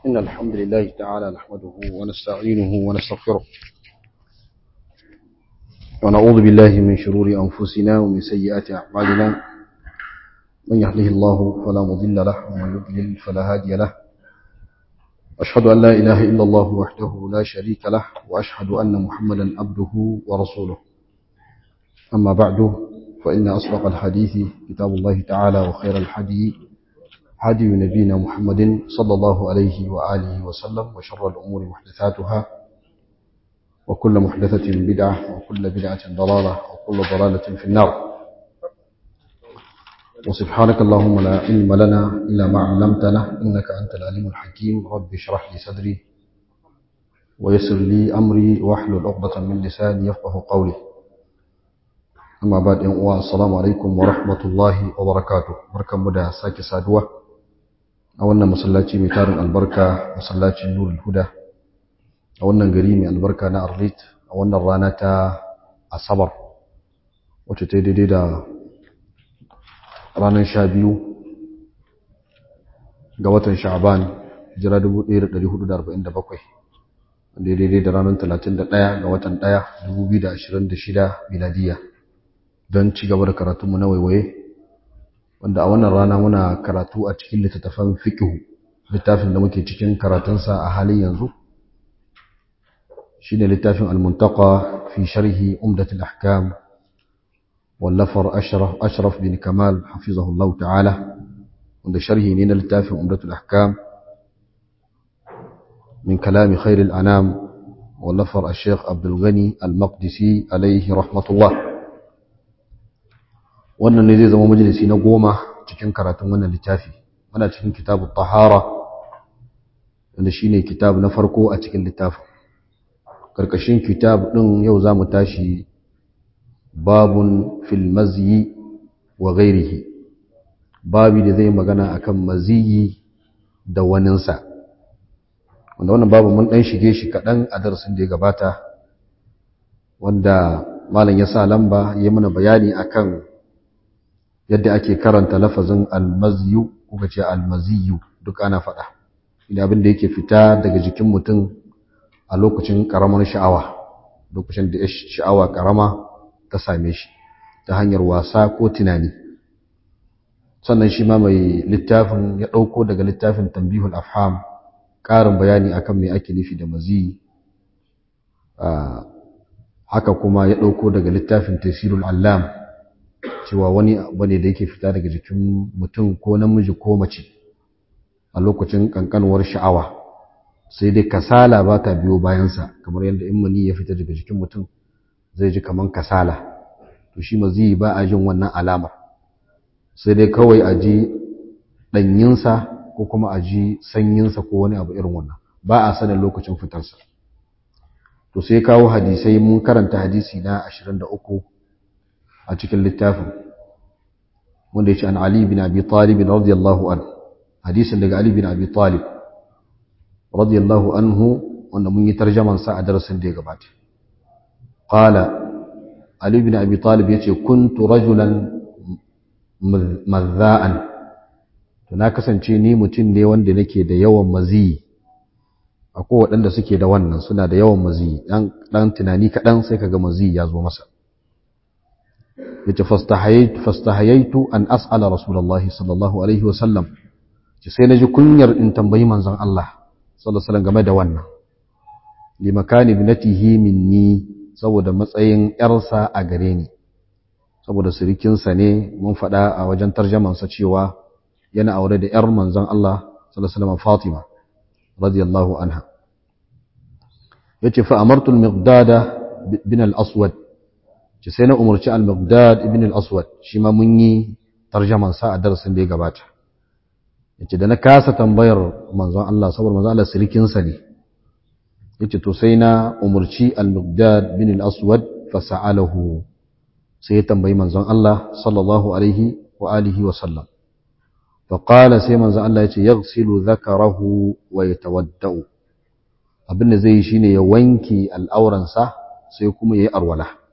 إن الحمد لله تعالى نحمده ونستعينه ونستغفره ونعوذ بالله من شرور أنفسنا ومن سيئات أعمالنا من يهده الله فلا مضل له ومن يضلل فلا هادي له أشهد أن لا إله إلا الله وحده لا شريك له وأشهد أن محمدا عبده ورسوله أما بعد فإن أصدق الحديث كتاب الله تعالى وخير الحديث هدي نبينا محمد صلى الله عليه وآله وسلم وشر الأمور محدثاتها وكل محدثة بدعة وكل بدعة ضلالة وكل ضلالة في النار وسبحانك اللهم لا علم لنا إلا ما علمتنا إنك أنت العليم الحكيم رب اشرح لي صدري ويسر لي أمري واحلل عقدة من لساني يفقه قولي amma ba ɗan uwa assalamu alaikum wa rahmatullahi wa barakatuh barkanmu da sake saduwa a wannan masallaci mai tarin albarka masallacin nurul huda a wannan gari mai albarka na arlit a wannan rana ta asabar wacce ta daidai da ranar sha biyu ga watan sha'aban jira 1447 wanda ya daidai da ranar 31 ga watan 1 2026 miladiyya don ci gaba da karatunmu na waiwaye wanda a wannan rana muna karatu a cikin littattafan fikihu littafin da muke cikin karatunsa a halin yanzu shine littafin al-muntaqa fi sharhi umdatul ahkam wallafar ashraf ashraf bin kamal hafizahullah ta'ala wanda sharhi ne na littafin umdatul ahkam min kalami khairil anam wallafar al-sheikh abdul ghani al-maqdisi alayhi rahmatullah wannan ne zai zama majalisi na goma cikin karatun wannan littafi muna cikin kitabu tahara wanda shine kitab na farko a cikin littafin karkashin kitab din yau zamu tashi babun fil mazyi wa ghairihi babi da zai magana akan maziyi da waninsa wanda wannan babu mun dan shige shi kadan a darasin da ya gabata wanda malam ya sa lamba ya mana bayani akan yadda ake karanta lafazin almaziyu kuka ce almaziyu duk ana faɗa ina abin da yake fita daga jikin mutum a lokacin ƙaramar sha'awa lokacin da sha'awa ƙarama ta same shi ta hanyar wasa ko tunani sannan shi ma mai littafin ya ɗauko daga littafin tambihul afham ƙarin bayani akan me ake nufi da maziyi haka kuma ya ɗauko daga littafin tasirul allam cewa wani abu ne da yake fita daga jikin mutum ko namiji ko mace a lokacin kankanuwar sha'awa sai dai kasala ba ta biyo bayansa kamar yadda in mani ya fita daga jikin mutum zai ji kaman kasala to shi mazi ba a jin wannan alamar sai dai kawai a ji ɗanyinsa ko kuma a ji sanyinsa ko wani abu irin wannan ba a sanin lokacin fitarsa to sai kawo hadisai mun karanta hadisi na 23 a cikin littafin wanda ya ce an Ali bin Abi Talib radiyallahu an hadisin daga Ali bin Abi Talib radiyallahu anhu wanda mun yi tarjaman sa a darasin da ya gabata qala Ali bin Abi Talib yace kuntu rajulan mazza'an to na kasance ni mutum ne wanda nake da yawan maziyi akwai waɗanda suke da wannan suna da yawan maziyi dan tunani kaɗan sai kaga maziyi ya zo masa yace fastahayaitu fastahayaitu an as'ala rasulullahi sallallahu alaihi wasallam ce sai naji kunyar in tambayi manzon Allah sallallahu alaihi wasallam game da wannan li makani ibnatihi minni saboda matsayin yarsa a gare ni saboda sirikin sa ne mun faɗa a wajen tarjaman sa cewa yana aure da yar manzon Allah sallallahu alaihi wasallam Fatima radiyallahu anha yace fa amartu al-miqdada bin al-aswad ce sai na umarci al-Baghdad ibn al-Aswad shi ma mun yi tarjaman sa a darasin da ya gabata yace da na kasa tambayar manzon Allah saboda manzon Allah sirikin sa ne yace to sai na umarci al-Baghdad ibn al-Aswad fa sa'alahu sai ya tambayi manzon Allah sallallahu alaihi wa alihi wa sallam fa qala sai manzon Allah yace yaghsilu dhakarahu wa yatawaddau abin da zai yi shine ya wanke al'auransa sai kuma yayi arwala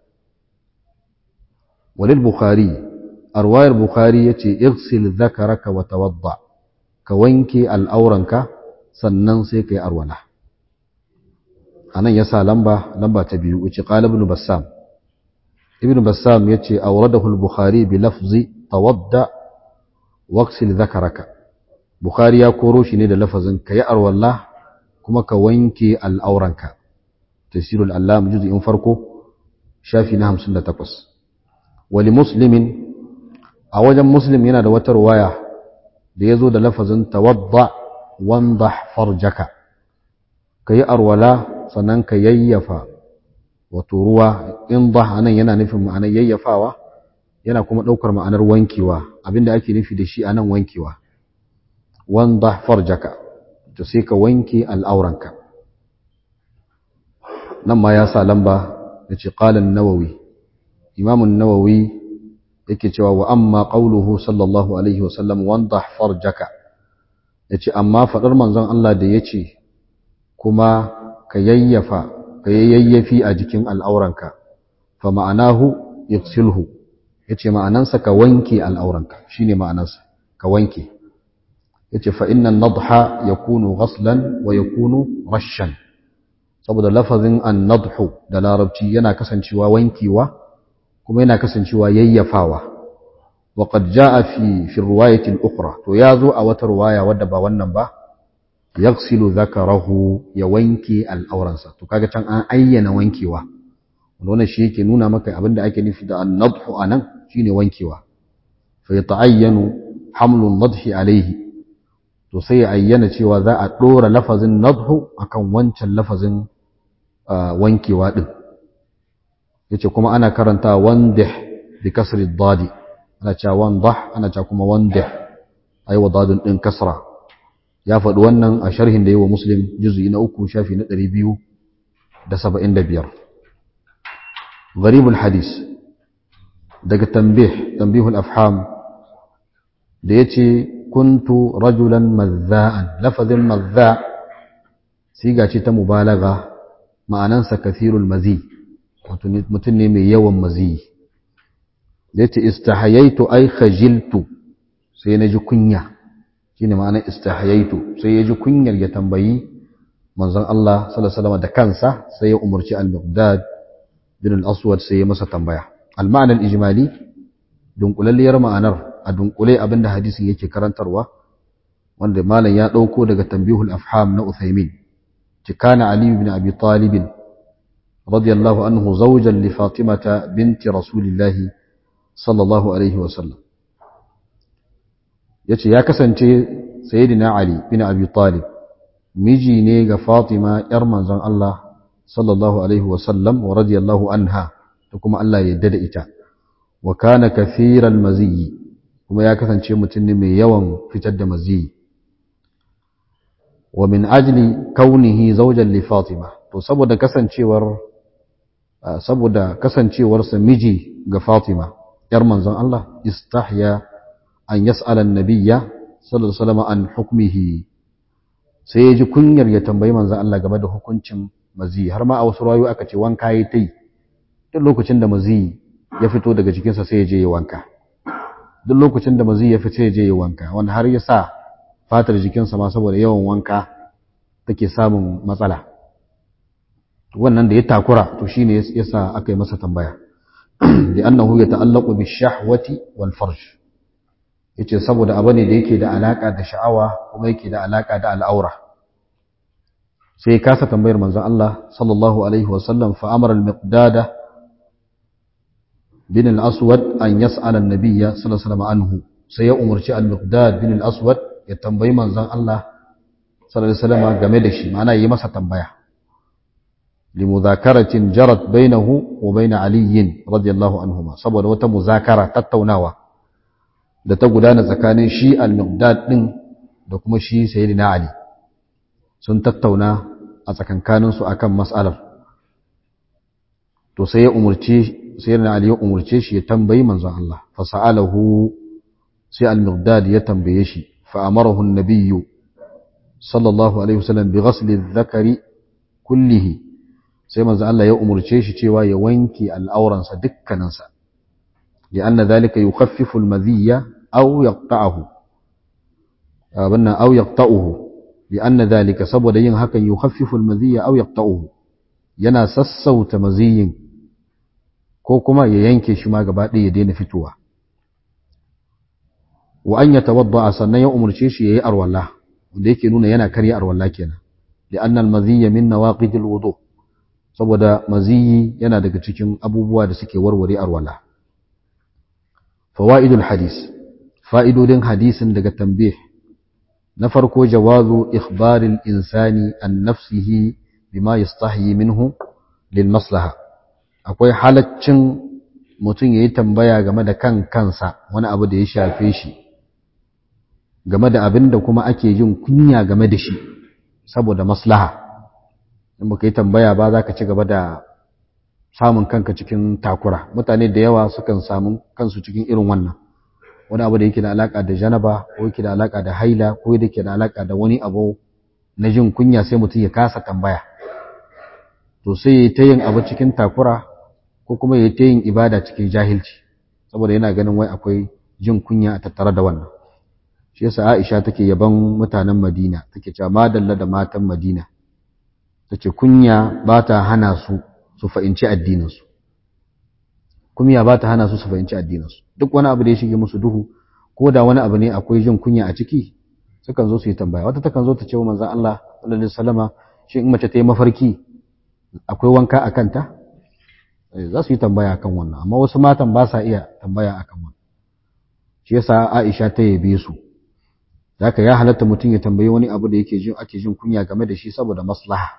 وللبخاري أرواية البخاري يتي اغسل ذكرك وتوضع كوينك الأورنك sannan sai ka yi arwala a nan ya sa lamba lamba ta biyu wuce ƙala ibn bassam ibn bassam ya ce auradahu al-bukhari bi lafzi tawadda waqsil zakaraka bukhari ya koro shi ne da lafazin ka yi arwala kuma ka wanke al'auranka tasirul allam juz'in farko shafi na 58 wali muslimin a wajen muslim yana da wata ruwaya da ya zo da lafazin tawadda wanda farjaka ka yi arwala sannan ka yayyafa wato ruwa in ba anan yana nufin ma'anar yayyafawa yana kuma ɗaukar ma'anar wankewa abinda ake nufi da shi anan wankewa wanda farjaka to sai ka wanke al'auranka nan ma ya sa lamba da ce ƙalin nawawi imamun nawawi yake cewa wa amma qauluhu sallallahu alaihi wasallam wanda farjaka yace amma fadar manzon Allah da yace kuma ka yayyafa ka yayyafi a jikin al'auranka fa ma'anahu yaksilhu yace ma'anansa ka wanke al'auranka shine ma'anansa ka wanke yace fa inna an-nadha yakunu ghaslan wa yakunu rashan saboda lafazin an-nadhu da larabci yana kasancewa wankewa kuma yana kasancewa yayyafawa وقد جاء في في الرواية الأخرى تو يازو أو رواية ودى با wannan ba yaghsilu dhakarahu ya wanke al'auransa to kaga can an ayyana wankewa wannan shi yake nuna maka abinda ake nufi da an-nadhu anan shine wankewa fa yata'ayyanu hamlu an-nadhi alayhi to sai ya ayyana cewa za a dora lafazin nadhu akan wancan lafazin wankewa din yace kuma ana karanta wandih bi kasri ad-dadi ana cewa wandah ana cewa kuma wandih ai wa dadin din kasra ya faɗi wannan a sharhin da yi wa muslim juz'i na uku shafi na ɗari biyu da saba'in da biyar gharibul hadis daga tambih tambihul afham da ya ce kuntu rajulan mazza'an lafazin mazza siga ce ta mubalaga ma'anansa kathirul mazi mutum ne mai yawan mazi da ya ce istahayaitu ai khajiltu sai na ji kunya shine ma'anar istahayaitu sai ya ji kunyar ya tambayi manzon Allah sallallahu alaihi wasallam da kansa sai ya umarci al-Miqdad bin al-Aswad sai ya masa tambaya al-ma'ana al-ijmali dunkulalliyar ma'anar a dunkule abinda hadisin yake karantarwa wanda malam ya dauko daga tanbihul afham na Uthaymin kana Ali ibn Abi Talib radiyallahu anhu zawjan li Fatimata binti Rasulillah sallallahu alaihi wasallam ya ce ya kasance sayidina Ali bin Abi Talib miji ne ga Fatima ‘yar manzon Allah sallallahu Alaihi wasallam wa radiyallahu anha da kuma Allah ya da ita wa kana kathiran maziyi kuma ya kasance mutum ne mai yawan fitar da maziyi wa min ajli kaunihi zaujan li Fatima to saboda kasancewar saboda kasancewarsa miji ga Fatima ‘yar manzon Allah istahya an yas'ala annabiyya sallallahu alaihi wasallam an hukmihi sai ya ji kunyar ya tambayi manzon Allah game da hukuncin mazi har ma a wasu rayu aka ce wanka yayi tai duk lokacin da mazi ya fito daga jikinsa sai ya je ya wanka duk lokacin da mazi ya fito ya je ya wanka wanda har ya sa fatar jikinsa ma saboda yawan wanka take samun matsala wannan da ya takura to shine yasa aka yi masa tambaya da annahu yata'allaqu bi-shahwati wal-farj yace saboda abu ne da yake da alaka da sha'awa kuma yake da alaka da al'aura sai kasa tambayar manzon Allah sallallahu alaihi wasallam fa amara al-miqdada bin al-aswad an yas'ala an-nabiyya sallallahu alaihi wasallam anhu sai ya umarci al-miqdad bin al-aswad ya tambayi manzon Allah sallallahu alaihi wasallam game da shi ma'ana yi masa tambaya limudhakaratin jarat bainahu wa bain Ali radiyallahu anhuma saboda wata muzakara tattaunawa da ta gudana tsakanin shi al-miqdad din da kuma shi sayyidina Ali sun tattauna a tsakankanin su akan mas'alar to sai ya umurce sayyidina Ali ya umurce shi ya tambayi manzon Allah fa sa'alahu sai al-miqdad ya tambaye shi fa amarahu an-nabiyyu sallallahu alaihi wasallam bi ghasli adh-dhakari kullihi sai manzon Allah ya umurce shi cewa ya wanke al'auransa dukkaninsa لأن ذلك يخفف المذي أو يقطعه أبنا أو يقطعه li'anna dhalika saboda yin hakan yukhaffifu al-madhiya aw yaqta'uhu yana sassauta maziyin ko kuma ya yanke shi ma gaba ɗaya ya daina fitowa wa an yatawadda sannan ya umurce shi yayi arwalla wanda yake nuna yana karya arwalla kenan li'anna al-madhiya min nawaqid al-wudu saboda maziyi yana daga cikin abubuwa da suke warware arwalla fawaidul hadis fa'idodin hadisin daga tambih na farko jawazu ikhbaril insani an nafsihi bima yastahi minhu lil maslaha akwai halaccin mutum yayi tambaya game da kan kansa wani abu da ya shafe shi game da abin da kuma ake jin kunya game da shi saboda maslaha in baka yi tambaya ba za ka ci gaba da samun kanka cikin takura mutane da yawa sukan samu kansu cikin irin wannan wani abu da yake da alaka da janaba ko yake da alaka da haila ko yake da alaka da wani abu na jin kunya sai mutum ya kasa tambaya to sai ya ta yin abu cikin takura ko kuma ya ta yin ibada cikin jahilci saboda yana ganin wai akwai jin kunya a tattare da wannan shi yasa Aisha take yaban mutanen Madina take cewa madalla da matan Madina tace kunya ba ta hana su su fahimci addinin su kunya ba ta hana su su fahimci addinin su duk wani abu da ya shige musu duhu ko da wani abu ne akwai jin kunya a ciki sukan zo su yi tambaya wata takan zo ta ce wa manzon Allah sallallahu alaihi wasallama shi in mace ta yi mafarki akwai wanka a kanta za su yi tambaya akan wannan amma wasu matan ba sa iya tambaya akan wannan shi yasa Aisha ta yabe su haka ya halatta mutum ya tambayi wani abu da yake jin ake jin kunya game da shi saboda maslaha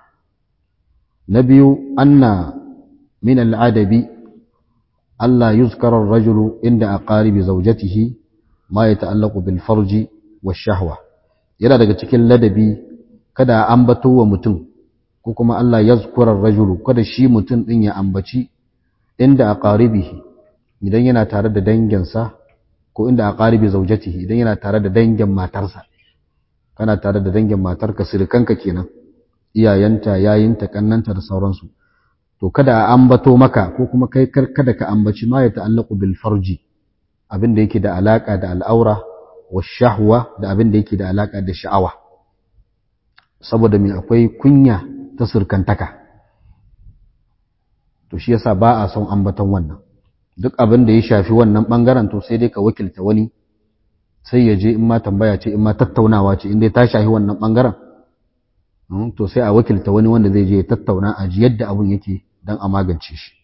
na biyu anna min al'adabi Allah yuzkara ar-rajulu inda aqaribi zawjatihi ma yata'allaqu bil farji wash shahwa yana daga cikin ladabi kada ambato wa mutum ko kuma Allah yazkura ar-rajulu kada shi mutum din ya ambaci inda aqaribihi idan yana tare da danginsa ko inda aqaribi zawjatihi idan yana tare da dangin matarsa kana tare da dangin matarka sirkanka kenan iyayenta yayinta kannanta da sauransu to kada a ambato maka ko kuma kai kada ka ambaci ma ya ta'allaqu bil farji abin da yake da alaka da al'aura wa shahwa da abin da yake da alaka da sha'awa saboda me akwai kunya ta surkantaka to shi yasa ba a son ambaton wannan duk abin da ya shafi wannan bangaren to sai dai ka wakilta wani sai ya je in ma tambaya ce in ma tattaunawa ce in dai ta shafi wannan bangaren to sai a wakilta wani wanda zai je ya tattauna a ji yadda abin yake dan a magance shi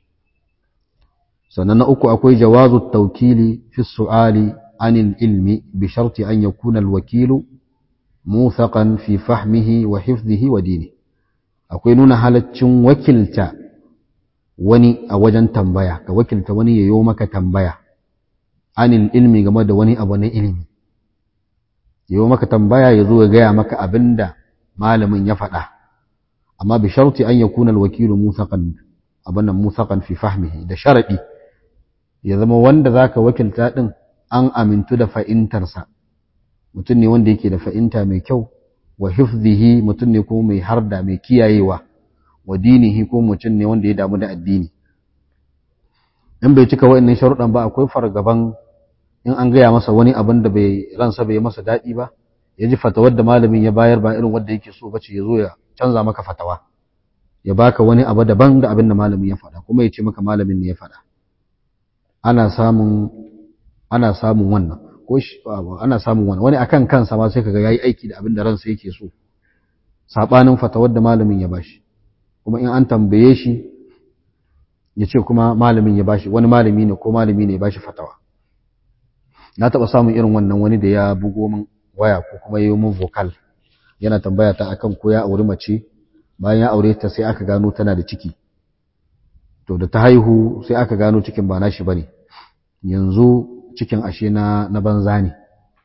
sannan na uku akwai jawazu tawkili fi su'ali anil ilmi bi sharti an yakuna al-wakilu muthaqan fi fahmihi wa hifdhihi wa dini akwai nuna halaccin wakilta wani a wajen tambaya ka wakilta wani ya yi maka tambaya anil ilmi game da wani abu na ilimi ya yi maka tambaya ya zo ya gaya maka abin da malamin ya faɗa amma bi sharti an yakuna alwakilu musaqan abin nan musaqan fi fahmihi da sharadi ya zama wanda zaka wakilta din an amintu da fa'intarsa mutum ne wanda yake da fa'inta mai kyau wa hifzihi mutum ne kuma mai harda mai kiyayewa wa dinihi ko mutum ne wanda ya damu da addini in bai cika wa'annan sharuɗan ba akwai fargaban in an gaya masa wani abin da bai ransa bai masa daɗi ba ya ji fatawar da malamin ya bayar ba irin wanda yake so bace ya zo ya canza maka fatawa ya baka wani abu daban da abin da malamin ya faɗa kuma ya ce maka malamin ne ya faɗa ana samun ana samun wannan ko ana samun wannan wani akan kansa ma sai kaga yayi aiki da abin da ransa yake so sabanin fatawar da malamin ya bashi kuma in an tambaye shi ya ce kuma malamin ya bashi wani malami ne ko malami ne ya bashi fatawa na taɓa samun irin wannan wani da ya bugo min waya ko kuma ya yi min vocal yana tambaya ta akan ko ya auri mace bayan ya aure ta sai aka gano tana da ciki to da ta haihu sai aka gano cikin ba nashi bane yanzu cikin ashe na na banza ne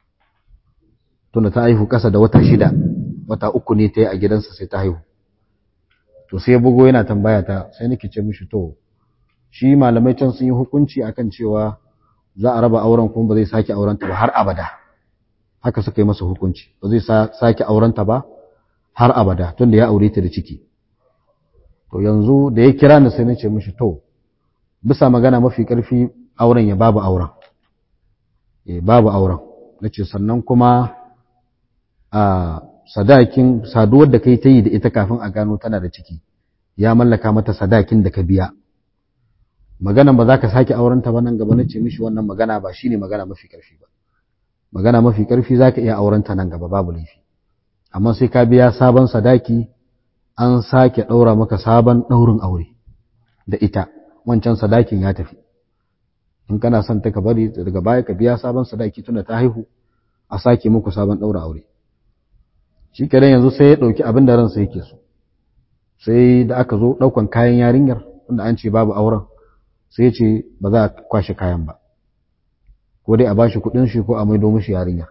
tunda ta haihu ƙasa da wata shida wata uku ne ta yi a gidansa sai ta haihu to sai bugo yana tambaya ta sai nake ce mishi to shi malamai can sun yi hukunci akan cewa za a raba auren kuma ba zai sake aurenta ba har abada haka suka yi masa hukunci ba zai sake aurenta ba har abada tunda ya aure ta da ciki to yanzu da ya kira ni sai nace mishi to bisa magana mafi karfi auren ya babu auren eh babu auren nace sannan kuma a sadakin saduwar da kai ta yi da ita kafin a gano tana da ciki ya mallaka mata sadakin da ka biya magana ba za ka sake aurenta ba nan gaba na ce mishi wannan magana ba shine magana mafi karfi ba magana mafi karfi za ka iya aurenta nan gaba babu laifi amma sai ka biya sabon sadaki an sake ɗaura maka sabon ɗaurin aure da ita wancan sadakin ya tafi in kana son ta ka bari daga baya ka biya sabon sadaki tunda ta haihu a sake muku sabon ɗaura aure shi kenan yanzu sai ya ɗauki abin da ransa yake so sai da aka zo ɗaukan kayan yarinyar wanda an ce babu auren sai ce ba za a kwashe kayan ba ko dai a bashi kuɗin shi ko a maido mishi yarinyar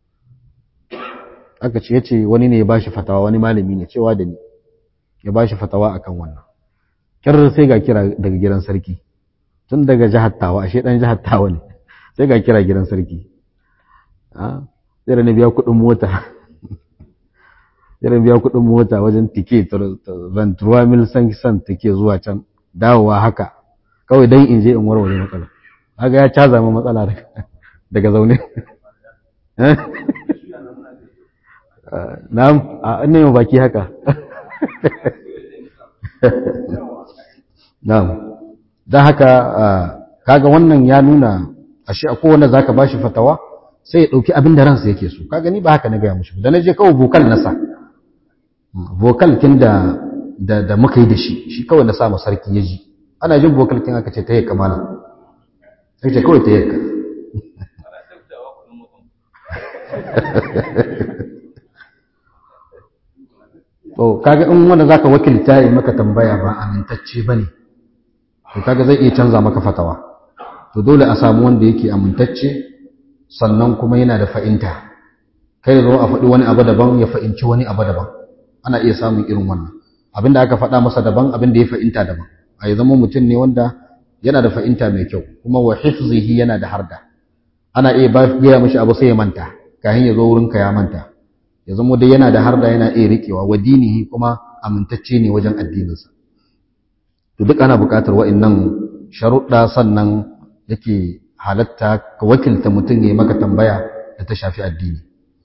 aka ce ya ce wani ne ya bashi fatawa wani malami ne cewa da ni ya bashi fatawa akan wannan kirar sai ga kira daga gidan sarki tun daga jihar tawa ashe dan jihar tawa ne sai ga kira gidan sarki sai da na biya kuɗin mota sai da biya kuɗin mota wajen tike ventura mil san san take zuwa can dawowa haka kawai dan in je in warware matsala kaga ya caza ma matsala daga zaune na'am a ina yau baki haka na'am dan haka kaga wannan ya nuna ashe akwai wanda zaka bashi fatawa sai ya dauki abin da ransa yake so kaga ni ba haka na gaya mushi da naje kawai vocal nasa vocal kin da da da muka yi da shi shi kawai na sa mu sarki ya ji ana jin vocal kin aka ce ta yi kamala sai ce kawai ta yi ka to kaga in wanda zaka wakilta yi maka tambaya ba amintacce bane to kaga zai iya canza maka fatawa to dole a samu wanda yake amintacce sannan kuma yana da fa'inta kai zo a faɗi wani abu daban ya fa'inci wani abu daban ana iya samun irin wannan abin da aka faɗa masa daban abin da ya fa'inta daban a yi zama mutum ne wanda yana da fa'inta mai kyau kuma wa hifzihi yana da harda ana iya ba gaya mashi abu sai ya manta kayan ya zo wurinka ya manta ya zama dai yana da harda yana iya riƙewa wa dinihi kuma amintacce ne wajen addininsa to duk ana buƙatar wa'annan sharuɗa sannan yake halatta ka wakilta mutum ya maka tambaya da ta shafi addini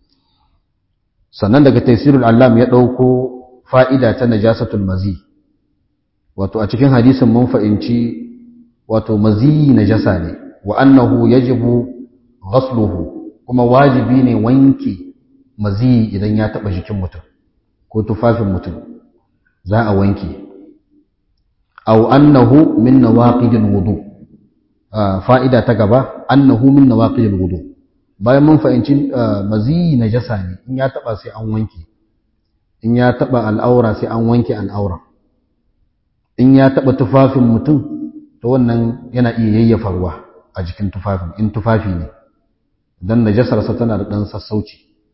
sannan daga taisirul allam ya ɗauko fa'ida ta najasatul mazi wato a cikin hadisin mun fa'inci wato mazi najasa ne wa annahu yajibu ghasluhu kuma wajibi ne wanke mazi idan ya taɓa jikin mutum ko tufafin mutum za a wanke aw annahu min nawaqidil wudu fa'ida ta gaba annahu min nawaqidil wudu bayan mun fahimci mazi najasa ne in ya taba sai an wanke in ya taba al'aura sai an wanke al'aura in ya taba tufafin mutum to wannan yana iya yayyafa ruwa a jikin tufafin in tufafi ne dan najasarsa tana da dan sassauci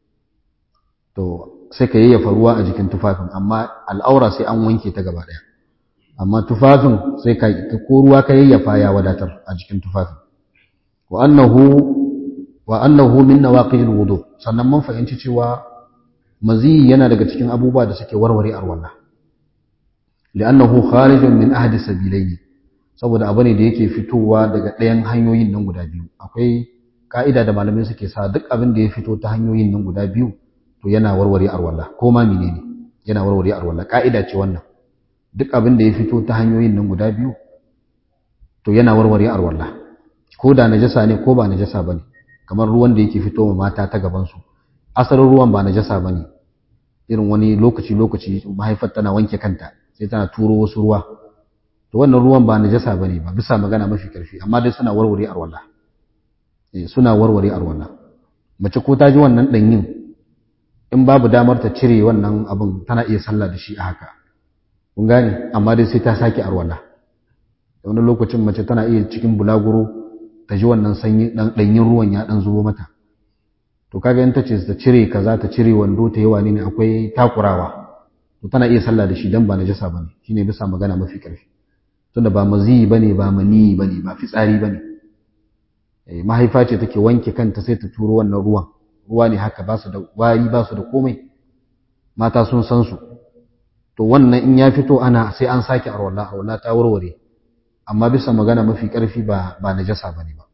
to sai ka yayyafa ruwa a jikin tufafin amma al'aura sai an wanke ta gaba daya amma tufafin sai ka ko ruwa ka yayyafa ya wadatar a jikin tufafin wa annahu wa annahu min nawaqidil wudu sannan mun fahimci cewa mazi yana daga cikin abubuwa da suke warware arwala li'annahu kharijun min ahdi sabilaini saboda abu ne da yake fitowa daga ɗayan hanyoyin nan guda biyu akwai ka'ida da malamai suke sa duk abin da ya fito ta hanyoyin nan guda biyu to yana warware arwala ko ma menene yana warware arwala ka'ida ce wannan duk abin da ya fito ta hanyoyin nan guda biyu to yana warware arwala ko da najasa ne ko ba najasa bane kamar ruwan da yake fito wa mata ta gaban su asalin ruwan ba najasa bane irin wani lokaci lokaci mahaifar tana wanke kanta sai tana turo wasu ruwa to wannan ruwan ba najasa bane ba bisa magana mafi karfi amma dai suna warware arwala eh suna warware arwala mace ko ta ji wannan danyin in babu damar ta cire wannan abin tana iya sallah da shi a haka kun gane amma dai sai ta sake arwala da wani lokacin mace tana iya cikin bulaguro ta ji wannan sanyi dan danyin ruwan ya dan zubo mata to kaga in tace ta cire kaza ta cire wando ta yi wani ne akwai takurawa to tana iya sallah da shi dan ba najasa bane shine bisa magana mafi karfi tunda ba mazi bane ba mani bane ba fitsari bane eh mahaifa ce take wanke kanta sai ta turo wannan ruwan ruwa ne haka ba su da wari ba su da komai mata sun san su to wannan in ya fito ana sai an sake arwala arwala ta warware amma bisa magana mafi karfi ba ba najasa bane ba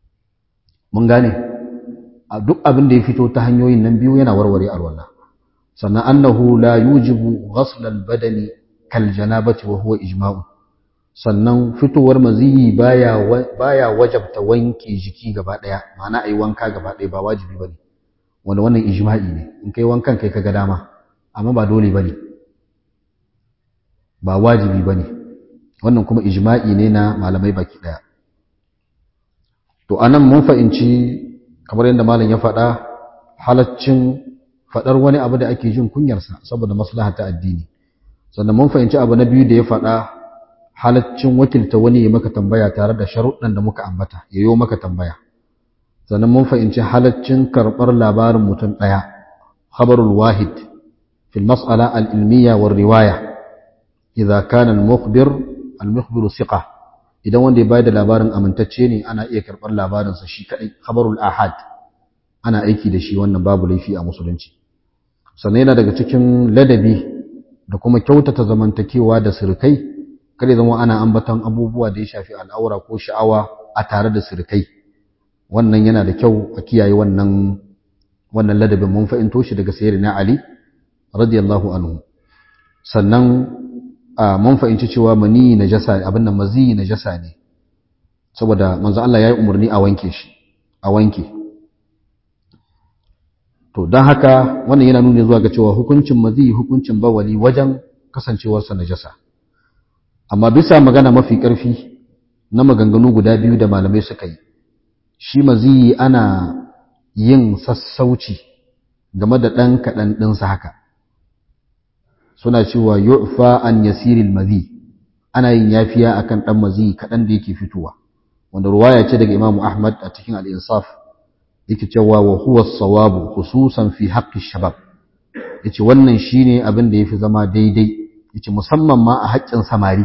mun gane a duk abin da ya fito ta hanyoyin nan biyu yana warware arwala sannan annahu la yujibu ghasl al-badani kal janabati wa huwa ijma'u sannan fitowar maziyi baya baya wajabta wanke jiki gaba daya ma'ana ai wanka gaba daya ba wajibi bane wanda wannan ijma'i ne in kai wankan kai kaga dama amma ba dole bane ba wajibi bane wannan kuma ijma'i ne na malamai baki daya to anan mun fahimci kamar yadda malam ya faɗa halaccin faɗar wani abu da ake jin kunyarsa saboda maslaha ta addini sannan mun fahimci abu na biyu da ya faɗa halaccin wakilta wani ya maka tambaya tare da sharuɗan da muka ambata ya yi maka tambaya sannan mun fahimci halaccin karɓar labarin mutum ɗaya khabarul wahid fil mas'ala al-ilmiya war riwaya idza kana al-mukhbir al-mukhbiru thiqa idan wanda ya bayar da labarin amintacce ne ana iya karɓar labarinsa shi kaɗai khabarul ahad ana aiki da shi wannan babu laifi a musulunci sannan yana daga cikin ladabi da kuma kyautata zamantakewa da sirkai kada zama ana ambaton abubuwa da ya shafi al'aura ko sha'awa a tare da sirkai wannan yana da kyau a kiyaye wannan wannan ladabin mun fahimto shi daga sayyidina ali radiyallahu anhu sannan mun fahimci cewa mani najasa abin nan mazi najasa ne saboda manzo Allah yayi umarni a wanke shi a wanke to don haka wannan yana nuna zuwa ga cewa hukuncin mazi hukuncin bawali wajen kasancewarsa najasa amma bisa magana mafi ƙarfi na maganganu guda biyu da malamai suka yi shi mazi ana yin sassauci game da ɗan kaɗan ɗinsa haka suna cewa yu'fa an yasiril mazi ana yin yafiya akan ɗan mazi kaɗan da yake fitowa wanda ruwaya ce daga imamu ahmad a cikin al-insaf yake cewa wa huwa sawabu khususan fi haqqi shabab yace wannan shine abin da yafi zama daidai yace musamman ma a haƙƙin samari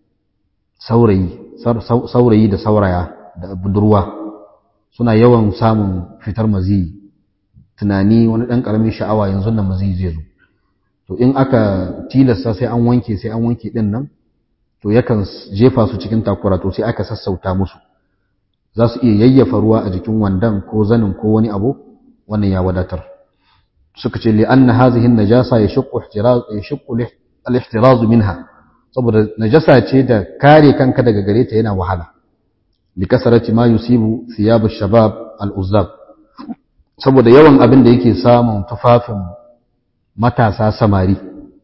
saurayi saurayi da sauraya da budurwa suna yawan samun fitar mazi tunani wani dan karamin sha'awa yanzu nan mazi zai zo to in aka tilasta sai an wanke sai an wanke din nan to yakan jefa su cikin takura to sai aka sassauta musu za su iya yayyafa ruwa a jikin wandan ko zanin ko wani abu wannan ya wadatar suka ce li'anna hazihi najasa yashqu ihtiraz yashqu al-ihtiraz minha saboda najasa ce da kare kanka daga gare ta yana wahala bi kasarati ma yusibu thiyab ash-shabab al-uzzab saboda yawan abin da yake samun tufafin matasa samari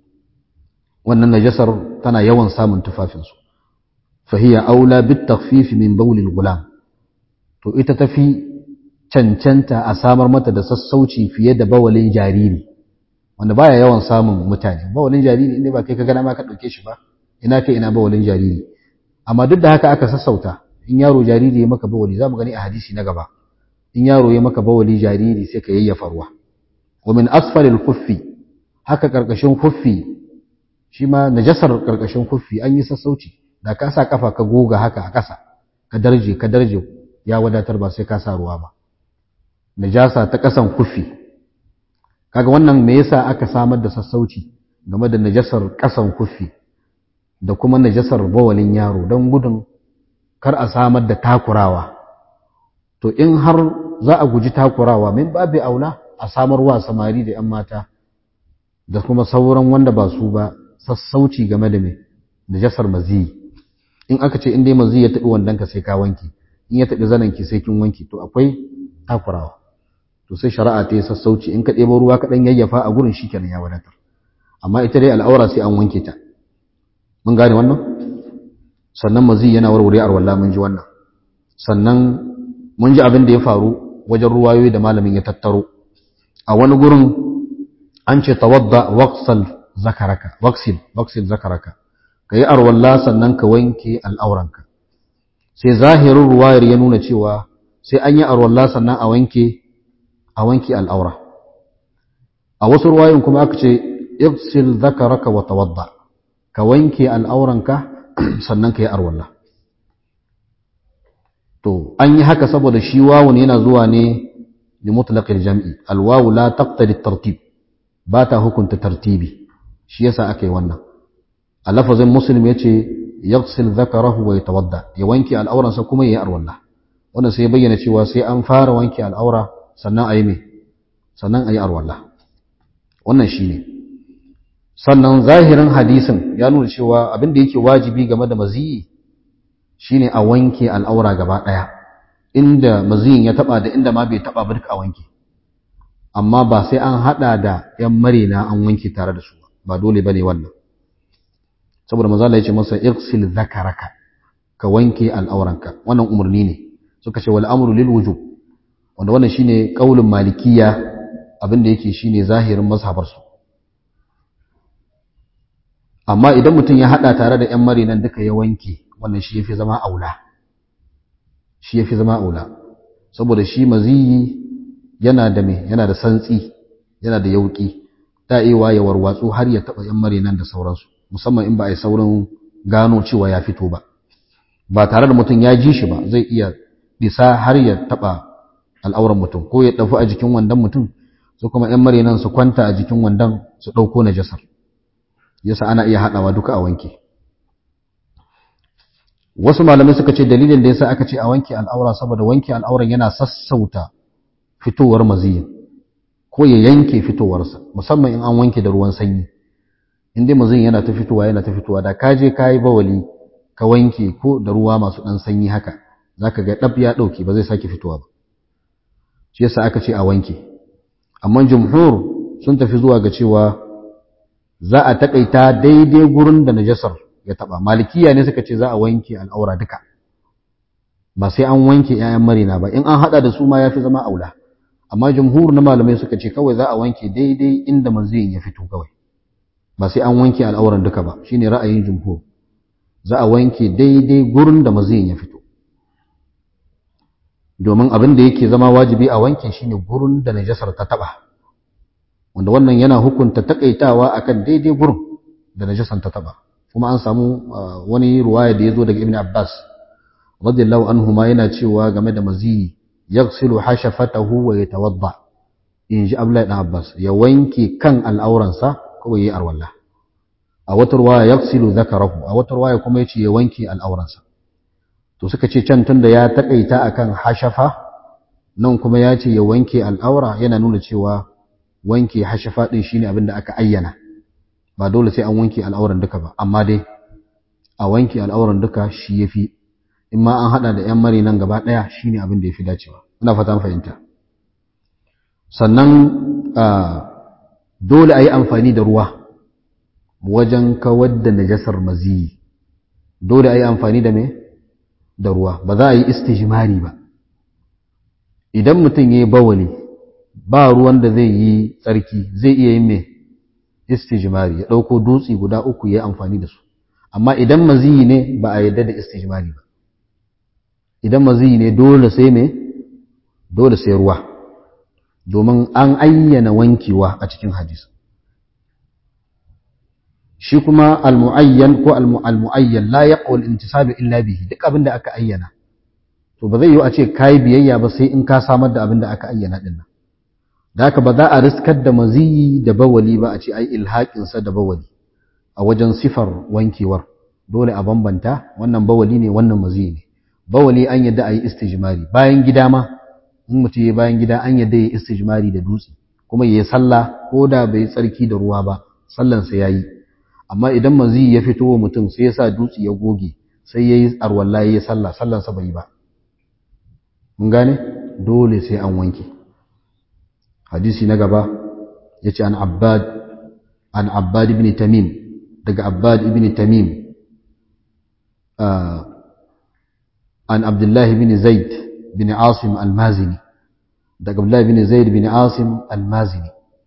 wannan najasar tana yawan samun tufafinsu fahiya aula bit takhfif min bawl al-gulam to ita tafi cancanta a samar mata da sassauci fiye da bawalin jariri wanda baya yawan samun mutane bawalin jariri inda ba kai ka gana ma ka dauke shi ba ina kai ina bawalin jariri amma duk da haka aka sassauta in yaro jariri ya maka bawali zamu gani a hadisi na gaba in yaro ya maka bawali jariri sai ka yayyafa ruwa wa min asfalil khuffi haka karkashin khuffi shi ma najasar karkashin khuffi an yi sassauci da ka sa kafa ka goga haka a ƙasa ka darje ka darje ya wadatar ba sai ka sa ruwa ba najasa ta ƙasan khuffi kaga wannan me yasa aka samar da sassauci game da najasar ƙasan khuffi da kuma najasar bawalin yaro don gudun kar a samar da takurawa to in har za a guji takurawa min babu aula a samarwa samari da 'yan mata da kuma sauran wanda ba su ba sassauci game da mai najasar maziyi in aka ce in dai maziyi ya taɓi wandonka sai ka wanke in ya taɓi zanenki sai kin wanke to akwai takurawa to sai shari'a ta yi sassauci in ka ɗebo ruwa kaɗan yayyafa a gurin shi kenan ya wadatar amma ita dai al'aura sai an wanke ta mun gane wannan sannan mazi yana warware arwalla mun ji wannan sannan mun ji abin da ya faru wajen ruwayoyi da malamin ya tattaro a wani gurin an ce tawadda waqsal zakaraka waqsil waqsil zakaraka kai arwalla sannan ka wanke al'auranka sai zahirin ruwayar ya nuna cewa sai an yi arwalla sannan a wanke a wanke al'aura a wasu ruwayoyin kuma aka ce igsil zakaraka wa tawadda ka wanke al'auranka sannan ka yi arwalla to an yi haka saboda shi wawun yana zuwa ne da mutlaqil jam'i alwawu la taqtadi tartib ba ta hukunta tartibi shi yasa aka yi wannan a lafazin muslim yace yaghsil dhakarahu wa yatawadda ya wanke al'auransa kuma ya yi arwalla wannan sai bayyana cewa sai an fara wanke al'aura sannan a yi me sannan a yi arwalla wannan shine sannan zahirin hadisin ya nuna cewa abin da yake wajibi game da maziyi shine a wanke al'aura gaba daya inda maziyin ya taba da inda ma bai taba ba duka a wanke amma ba sai an hada da yan marina an wanke tare da su ba dole bane wannan saboda manzo Allah ya ce masa igsil zakaraka ka wanke al'auranka wannan umarni ne suka ce wal amru lil wujub wanda wannan shine kaulin malikiya abinda yake shine zahirin mazhabar su amma idan mutum ya hada tare da yan marinan duka ya wanke wannan shi yafi zama aula shi yafi zama aula saboda shi maziyi yana da me yana da santsi yana da yauki ta'iwa ya warwatsu har ya taba yan marinan da sauransu musamman in ba a yi saurin gano cewa ya fito ba ba tare da mutum ya ji shi ba zai iya bisa har ya taba al'auran mutum ko ya dafu a jikin wandon mutum su kuma ‘yan marinan su kwanta a jikin wandon su ɗauko na jasar yasa ana iya haɗawa duka a wanke wasu malamai suka ce dalilin da yasa aka ce a wanke al'aura saboda wanke al'auran yana sassauta fitowar maziyin ko ya yanke fitowarsa musamman in an wanke da ruwan sanyi in dai maziyin yana ta fitowa yana ta fitowa da ka je ka yi bawali ka wanke ko da ruwa masu ɗan sanyi haka za ka ga ɗab ya ɗauke ba zai sake fitowa ba shi yasa aka ce a wanke amma jumhur sun tafi zuwa ga cewa za a taƙaita daidai gurin da najasar ya taɓa malikiya ne suka ce za a wanke al'aura duka ba sai an wanke ‘ya'yan marina ba in an haɗa da su ma ya fi zama aula amma jumhur na malamai suka ce kawai za a wanke daidai inda manziyin ya fito kawai ba sai an wanke al'auran duka ba shine ra'ayin jumhur za a wanke daidai gurin da maziyin ya fito domin abin da yake zama wajibi a wanke shine gurin da najasar ta taba wanda wannan yana hukunta takaitawa akan daidai gurin da najasar ta taba kuma an samu wani ruwaya da yazo daga ibn abbas radiyallahu anhu ma yana cewa game da maziyi yaghsilu hashafatahu wa yatawadda in ji abdullahi dan abbas ya wanke kan al'auransa kawai yayi arwalla a wata ruwaya yaghsilu zakarahu a wata ruwaya kuma yace ya wanke al'auransa to suka ce can tunda ya takaita akan hashafa nan kuma ya ce ya wanke al'aura yana nuna cewa wanke hashafa din shine abin da aka ayyana ba dole sai an wanke al'auran duka ba amma dai a wanke al'auran duka shi yafi in ma an hada da yan mari nan gaba daya shine abin da yafi dacewa ina fata fahimta sannan dole a yi amfani da ruwa wajen kawar da najasar maziyi dole a yi amfani da me da ruwa ba za a yi istijmari ba idan mutum ya yi bawali ba ruwan da zai yi tsarki zai iya yin me istijmari ya ɗauko dutse guda uku ya yi amfani da su amma idan maziyi ne ba a yadda da istijmari ba idan maziyi ne dole sai me dole sai ruwa domin an ayyana wankewa a cikin hadisi shi kuma al-mu'ayyan ko al-mu'ayyan la yaqul intisalu illa bihi duk abin da aka ayyana to ba zai yi a ce kai biyayya ba sai in ka samar da abin da aka ayyana din nan da haka ba za a riskar da maziyi da bawali ba a ce ai ilhaqin sa da bawali a wajen sifar wankewar dole a bambanta wannan bawali ne wannan maziyi ne bawali an yadda ayi istijmari bayan gida ma in mutum ya bayan gida an yadda ya istijmari da dutse kuma ya yi sallah ko da bai tsarki da ruwa ba sallansa ya yi amma idan mazi ya fito wa mutum sai ya sa dutse ya goge sai ya yi arwalla ya yi sallah sallansa bai ba mun gane dole sai an wanke hadisi na gaba ya ce an abbad an abbad ibn tamim daga abbad ibn tamim an abdullahi ibn zaid bin asim al-mazini daga abdullahi ibn zaid bin asim al-mazini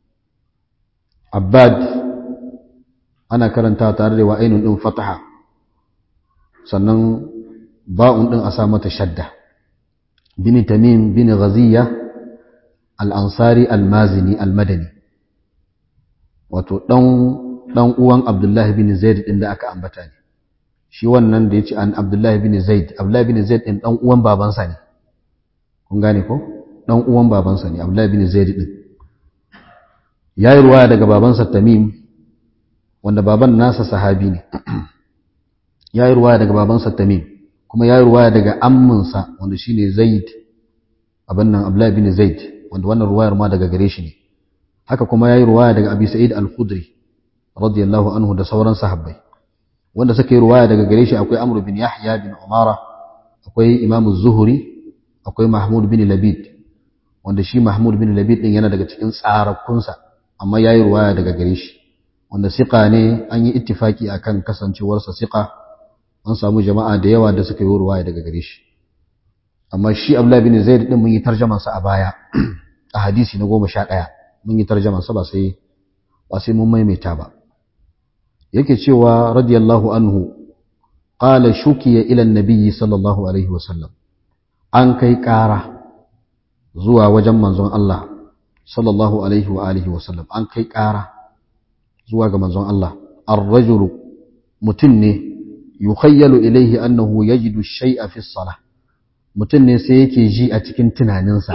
abbad ana karanta tare da wa'ainun ɗin fataha sannan ba'un ɗin a sa mata shadda bin tamim bin ghaziya al-ansari al-mazini al-madani wato ɗan uwan abdullahi bin zaid ɗin da aka ambata ne shi wannan da ya ce an abdullahi bin zaid abdullahi bin zaid ɗin ɗan uwan babansa ne kun gane ko ɗan uwan babansa ne abdullahi bin zaid ɗin ya yi ruwaya daga babansa tamim wanda baban nasa sahabi ne ya yi ruwaya daga babansa tamim kuma ya yi ruwaya daga amminsa wanda shi ne zaid abin nan abdullahi bin zaid wanda wannan ruwayar ma daga gare shi ne haka kuma yayi ruwaya daga Abi Sa'id Al-Khudri radiyallahu anhu da sauran sahabbai wanda suka yi ruwaya daga gare shi akwai Amr bin Yahya bin Umara akwai Imam Az-Zuhri akwai Mahmud bin Labid wanda shi Mahmud bin Labid din yana daga cikin tsarakunsa amma yayi ruwaya daga gare shi wanda siqa ne an yi ittifaki akan kasancewarsa siqa an samu jama'a da yawa da suka yi ruwaya daga gare shi amma shi Abdullah bin Zaid din mun yi tarjaman sa a baya a hadisi na 11 mun yi tarjaman sa ba sai ba sai mun maimaita ba yake cewa radiyallahu anhu qala shukiya ila an-nabi sallallahu alaihi wasallam an kai ƙara zuwa wajen manzon Allah sallallahu alaihi wa alihi wasallam an kai ƙara zuwa ga manzon Allah ar-rajulu mutum ne yukhayyalu ilaihi annahu yajidu shay'a fi salah mutum ne sai yake ji a cikin tunaninsa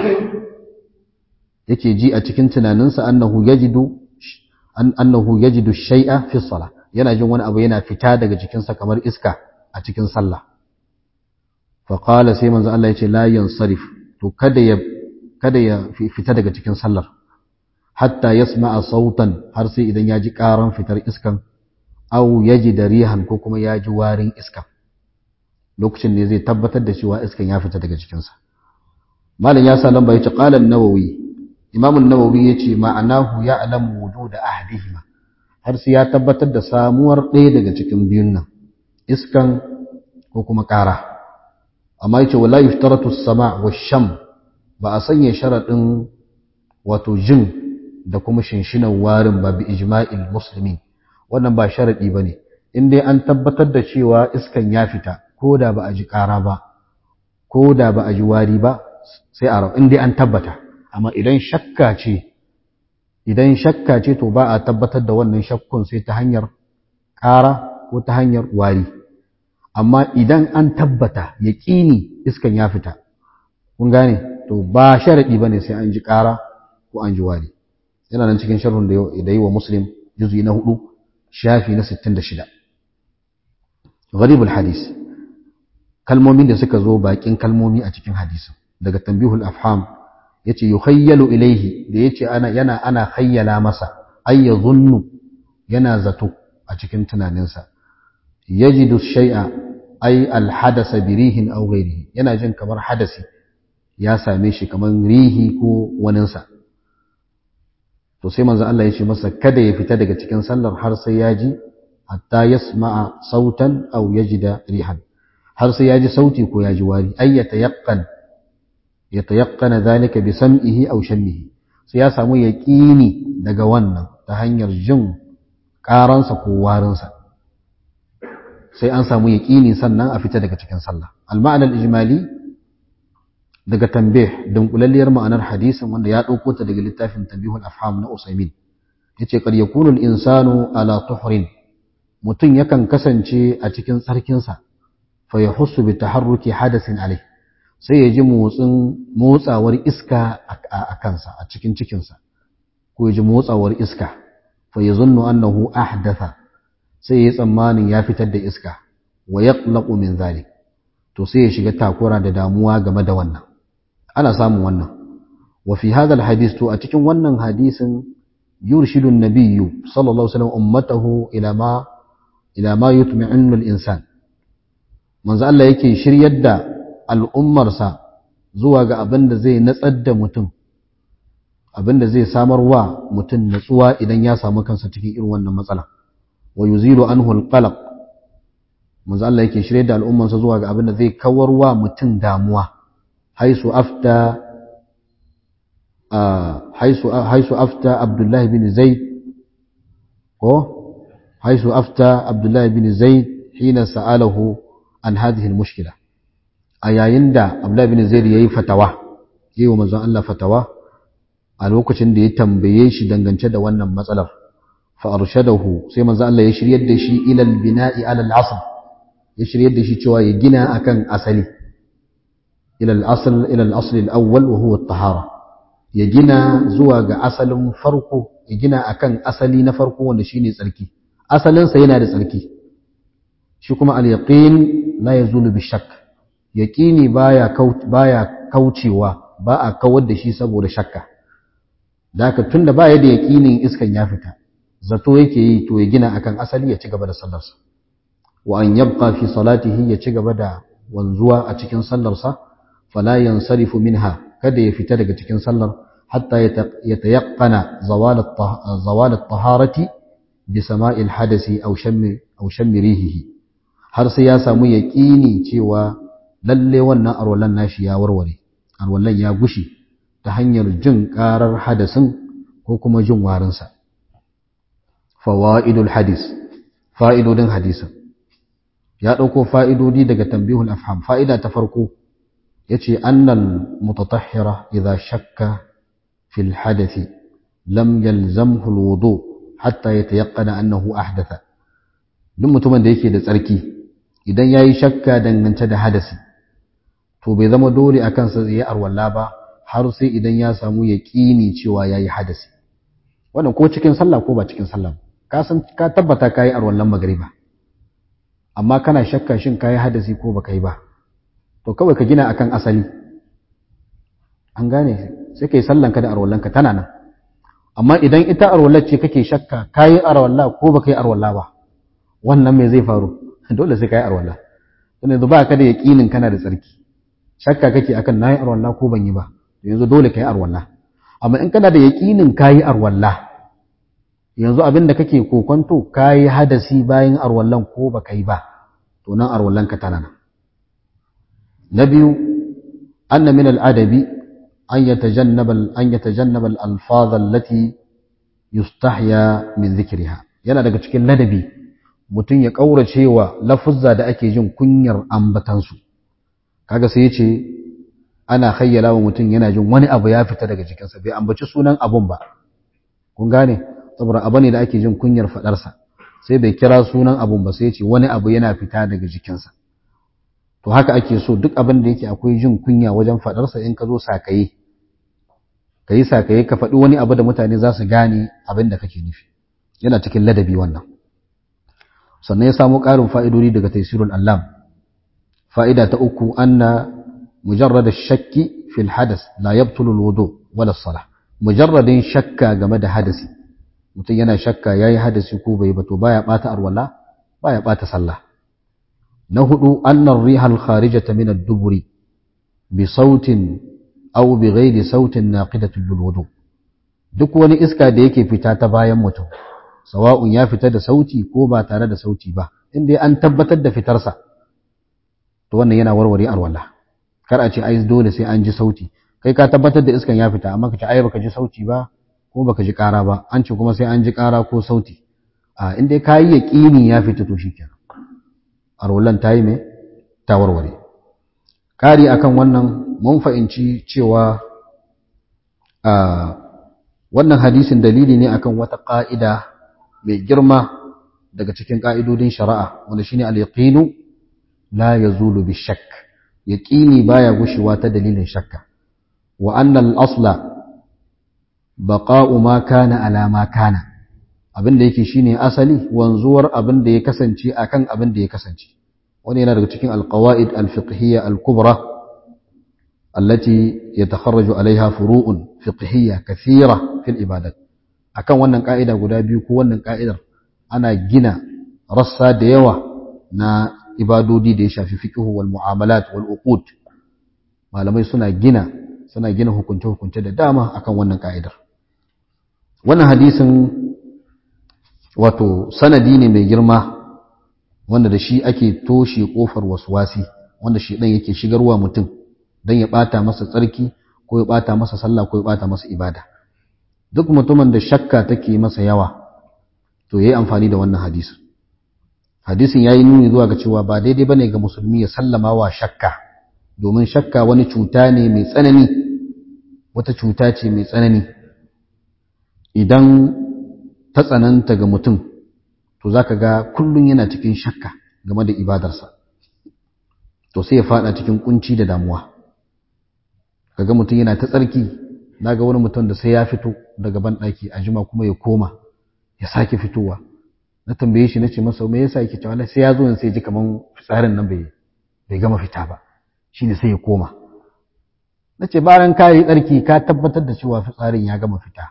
yake ji a cikin tunaninsa annahu yajidu annahu yajidu shay'a fi salah yana jin wani abu yana fita daga jikinsa kamar iska a cikin sallah fa qala sai manzo Allah yace la yansarif to kada ya kada ya fita daga cikin sallar hatta yasma'a sautan har sai idan ya ji karan fitar iskan aw yaji rihan ko kuma ya ji warin iskan lokacin ne zai tabbatar da cewa iskan ya fita daga jikinsa malam ya sa lamba yace qala an-nawawi imam an-nawawi yace ma'anahu ya'lamu wujud ahdihima har sai ya tabbatar da samuwar ɗaya daga cikin biyun nan iskan ko kuma ƙara amma yace wala yuftaratu as-sama' wash-sham ba a sanya sharadin wato jin da kuma shinshinan warin ba bi ijma'il muslimin wannan ba sharadi bane in dai an tabbatar da cewa iskan ya fita ko da ba a ji ƙara ba ko da ba a ji wari ba sai a in dai an tabbata amma idan shakka ce idan shakka ce to ba a tabbatar da wannan shakkun sai ta hanyar ƙara ko ta hanyar wari amma idan an tabbata yaƙini iskan ya fita kun gane to ba sharaɗi ba ne sai an ji ƙara ko an ji wari yana nan cikin sharhun da yi wa muslim juzi na hudu shafi na 66 gharibul hadis kalmomin da suka zo bakin kalmomi a cikin hadisin daga tambihul afham yace yukhayyalu ilaihi da yace ana yana ana khayyala masa ay yadhunnu yana zato a cikin tunaninsa yajidu shay'a ay al hadasa bi rihin aw ghairihi yana jin kamar hadasi ya same shi kamar rihi ko waninsa to sai manzo Allah ya ce masa kada ya fita daga cikin sallar har sai ya ji hatta yasma'a sautan aw yajida rihan har sai ya ji sauti ko ya ji wari ay yatayaqqan yatayaqqana dhalika bi sam'ihi aw shammihi sai ya samu yaqini daga wannan ta hanyar jin karansa ko warinsa sai an samu yaqini sannan a fita daga cikin sallah al-ma'na al-ijmali daga tambih dunkulalliyar ma'anar hadisin wanda ya ɗauko ta daga littafin tambihul afham na usaimin yace qad yakunu al-insanu ala tuhrin mutum yakan kasance a cikin tsarkinsa fa yahussu bi taharruki hadasin alai sai ya ji motsin motsawar iska a kansa a cikin cikinsa ko ya ji motsawar iska fa yazunnu annahu ahdatha sai ya tsammanin ya fitar da iska wa yaqlaqu min zalik to sai ya shiga takura da damuwa game da wannan ana samun wannan wa fi hadha alhadith to a cikin wannan hadisin yurshidu an-nabiyyu sallallahu alaihi wasallam ummatahu ila ma ila ma yutma'innu al-insan manzo Allah yake shiryar da al'ummarsa zuwa ga abin da zai natsar da mutum abin da zai samar wa mutum natsuwa idan ya samu kansa cikin irin wannan matsala wa yuzilu anhu al-qalaq manzo Allah yake shiryar da al'ummarsa zuwa ga abin da zai kawar wa mutum damuwa حيث أفتى آه حيث حيث أفتى عبد الله بن زيد حيث أفتى عبد الله بن زيد حين سأله عن هذه المشكلة أيين دا عبد الله بن زيد يي فتوى يي ومزان الله فتوى a lokacin da ya tambaye shi dangance da wannan matsalar fa arshadahu sai manzo Allah ya shiryar da shi ila al-bina'i ala al-asl ya shiryar da shi cewa ya gina akan asali إلى الأصل إلى الأصل الأول وهو الطهارة يجينا زواج أصل فرقه يجينا أكن أصلي نفرقه ونشيني سلكي أصلا سينا سلكي شكما اليقين لا يزول بالشك يقيني بايا كوت بايا كوتشي و باء كود شي سبو شكا da haka tunda ba ya da yaƙinin iskan ya fita zato yake yi to ya gina akan asali ya ci gaba da sallarsa wa an yabqa fi salatihi ya ci gaba da wanzuwa a cikin sallarsa fala yansarifu minha kada ya fita daga cikin sallar hatta ya tayaqqana zawal at-taharati bi sama'il hadasi aw shammi aw shammi rihihi har sai ya samu yaqini cewa lalle wannan arwalan nashi ya warware arwalan ya gushi ta hanyar jin karar hadasin ko kuma jin warinsa fawaidul hadis fa'idodin hadisin ya ɗauko fa'idodi daga tambihul afham fa'ida ta farko ya ce annal mutatahhira idha shakka fil hadathi lam yalzamhu alwudu hatta yatayaqqana annahu ahdatha duk mutumin da yake da tsarki idan yayi shakka dangance da hadasi to bai zama dole akan sa yayi arwalla ba har sai idan ya samu yaqini cewa yayi hadasi wannan ko cikin sallah ko ba cikin sallah ka san ka tabbata kai arwallan magriba amma kana shakka shin kayi hadasi ko baka yi ba to kawai ka gina akan asali an gane sai kai sallanka da arwallanka tana nan amma idan ita arwallar ce kake shakka kayi arwalla ko baka yi arwalla ba wannan me zai faru dole sai kayi arwalla dan yanzu ba ka da yaqinin kana da tsarki shakka kake akan nayi arwalla ko ban yi ba yanzu dole kayi arwalla amma in kana da yaqinin kayi arwalla yanzu abin da kake kokonto kayi hadasi bayan arwallan ko baka yi ba to nan arwallan ka tana nan na biyu anna min al-adabi an yatajannaba an yatajannaba al-alfaz allati yustahya min dhikriha yana daga cikin ladabi mutum ya kaurace wa lafuzza da ake jin kunyar ambatansu kaga sai yace ana khayyala wa mutum yana jin wani abu ya fita daga jikinsa bai ambaci sunan abun ba kun gane saboda abu ne da ake jin kunyar faɗarsa sai bai kira sunan abun ba sai ce wani abu yana fita daga jikinsa to haka ake so duk abin da yake akwai jin kunya wajen faɗarsa in ka zo sakaye ka yi sakaye ka faɗi wani abu da mutane za su gane abin da kake nufi yana cikin ladabi wannan sannan ya samu ƙarin fa'idodi daga taisirul allam fa'ida ta uku anna mujarrad shakki fil hadas la yabtulu alwudu wala salah mujarradin shakka game da hadasi mutum yana shakka yayi hadasi ko bai ba to baya bata arwala baya bata sallah na hudu annar rihal kharijata min ad-duburi bi sautin aw bi ghairi sautin naqidatul lil wudu duk wani iska da yake fita ta bayan mutum sawa'un ya fita da sauti ko ba tare da sauti ba inda an tabbatar da fitarsa to wannan yana warware arwala kar a ce ai dole sai an ji sauti kai ka tabbatar da iskan ya fita amma ka ce ai baka ji sauti ba ko baka ji ƙara ba an ce kuma sai an ji ƙara ko sauti a inda ka yi yaƙini ya fita to shikenan arwallan ta yi mai ta warware ƙari akan wannan mun fahimci cewa a wannan hadisin dalili ne akan wata ƙa'ida mai girma daga cikin ƙa'idodin shari'a wanda shine al-yaqinu la yazulu bi shakk yaqini baya gushewa ta dalilin shakka wa anna al-asla baqa'u ma kana ala ma kana abin da yake shine asali wanzuwar abin da ya kasance akan abin da ya kasance wani yana daga cikin alqawaid alfiqhiyya alkubra allati yatakharraju alaiha furu'un fiqhiyya kathira fil ibadat akan wannan ka'ida guda biyu ko wannan ka'idar ana gina rassa da yawa na ibadodi da ya shafi fiqhu wal mu'amalat wal uqud malamai suna gina suna gina hukunce hukunce da dama akan wannan ka'idar wannan hadisin wato sanadi ne mai girma wanda da shi ake toshe kofar waswasi wanda shi dan yake shigarwa mutum dan ya bata masa tsarki ko ya bata masa sallah ko ya bata masa ibada duk mutumin da shakka take masa yawa to yayi amfani da wannan hadisin hadisin yayi nuni zuwa ga cewa ba daidai bane ga musulmi ya sallama wa shakka domin shakka wani cuta ne mai tsanani wata cuta ce mai tsanani idan ta tsananta ga mutum to za ka ga kullum yana cikin shakka game da ibadarsa to sai ya fada cikin kunci da damuwa kaga mutum yana ta tsarki na ga wani mutum da sai ya fito daga banɗaki a jima kuma ya koma ya sake fitowa na tambaye shi na ce masa me yasa yake cewa sai ya zo sai ji kaman fitsarin nan bai bai gama fita ba shine sai ya koma na ce bayan ka yi tsarki ka tabbatar da cewa fitsarin ya gama fita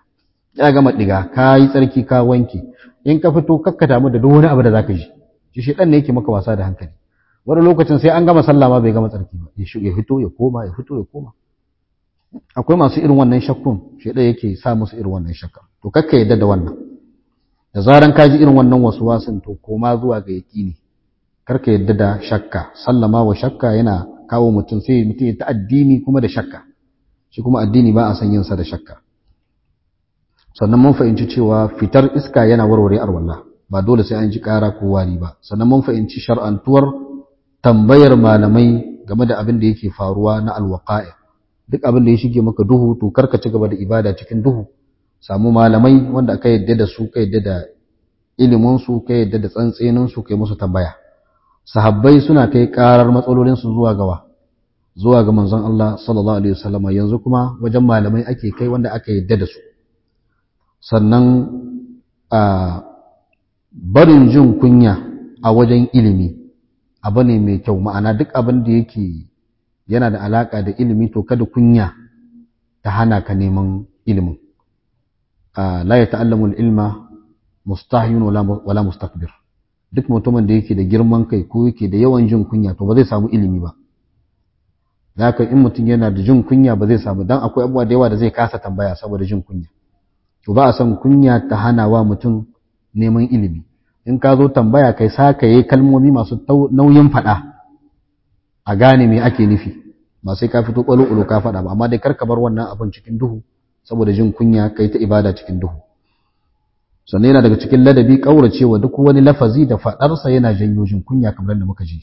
ya gama diga ka yi tsarki ka wanke in ka fito kakka damu da duk wani abu da zaka ji shi shedan ne yake maka wasa da hankali wani lokacin sai an gama sallah ma bai gama tsarki ba ya fito ya koma ya fito ya koma akwai masu irin wannan shakkun shedan yake sa musu irin wannan shakka to kakka yadda da wannan da zaran ka ji irin wannan wasu wasin to koma zuwa ga yaqini karka yadda da shakka sallama wa shakka yana kawo mutum sai mutum ya ta addini kuma da shakka shi kuma addini ba a san yin sa da shakka sannan mun fahimci cewa fitar iska yana warware arwalla ba dole sai an ji ƙara ko wari ba sannan mun fahimci shar'antuwar tambayar malamai game da abin da yake faruwa na alwaqa'i duk abin da ya shige maka duhu to karka ci gaba da ibada cikin duhu samu malamai wanda aka yadda da su ka yadda da ilimin su ka yadda da tsantsenin su kai musu tambaya sahabbai suna kai karar matsalolin su zuwa gawa zuwa ga manzon Allah sallallahu alaihi wasallam yanzu kuma wajen malamai ake kai wanda aka yadda da su sannan a barin jin kunya a wajen ilimi abu ne mai kyau ma'ana duk abin da yake yana da alaka da ilimi to kada kunya ta hana ka neman ilimin la ya ta'allamu ilma mustahyun wala mustakbir duk mutumin da yake da girman kai ko yake da yawan jin kunya to ba zai samu ilimi ba haka in mutum yana da jin kunya ba zai samu dan akwai abubuwa da yawa da zai kasa tambaya saboda jin kunya to ba a san kunya ta hana wa mutum neman ilimi in ka zo tambaya kai sa ka yi kalmomi masu nauyin faɗa a gane me ake nufi ba sai ka fito ƙwalo ka faɗa ba amma dai kar ka bar wannan abin cikin duhu saboda jin kunya kai ta ibada cikin duhu sannan yana daga cikin ladabi ƙauracewa duk wani lafazi da faɗarsa yana janyo jin kunya kamar da muka ji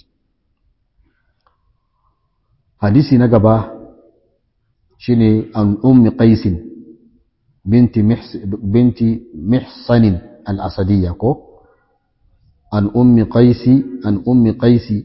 hadisi na gaba shine an ummi qaisin binti binti mihsanin al-asadiyya ko an ummi qaisi an ummi qaisi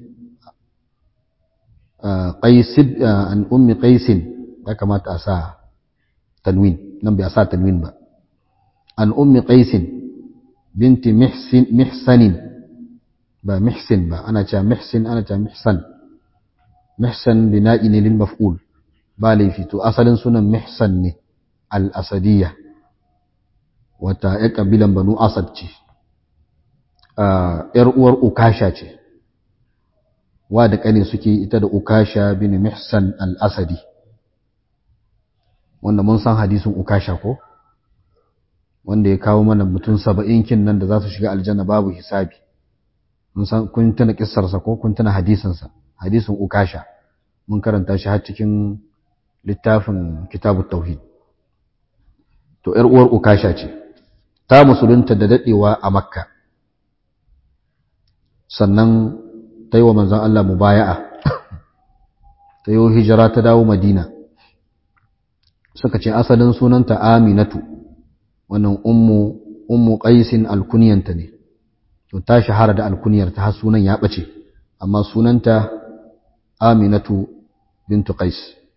qais an ummi qaisin ya kamata a sa tanwin nan bai sa tanwin ba an ummi qaisin binti mihsin mihsanin ba mihsin ba ana cewa mihsin ana cewa mihsan mihsan bina'i ne lil maf'ul ba laifi to asalin sunan mihsan ne al-asadiyya wata ya kabilan banu asad ce ‘yar uwar Ukasha ce, wa da ƙane suke ita da Ukasha bin Mihsan al'asadi, wanda mun san hadisin Ukasha ko? Wanda ya kawo mana mutum saba'in kin nan da za su shiga aljanna babu hisabi. Mun san kun tuna ƙissarsa ko kun tuna hadisinsa, hadisin Ukasha, mun karanta shi har cikin littafin Kitabu Tauhid. To, ‘yar uwar Ukasha ce, ta musulunta da daɗewa a Makka. sannan ta yi wa manzan Allah mubaya'a ta yi hijira ta dawo madina suka ce asalin sunanta aminatu wannan ummu ummu qaisin alkuniyanta ne to ta shahara da alkuniyarta har sunan ya bace amma sunanta aminatu bintu qais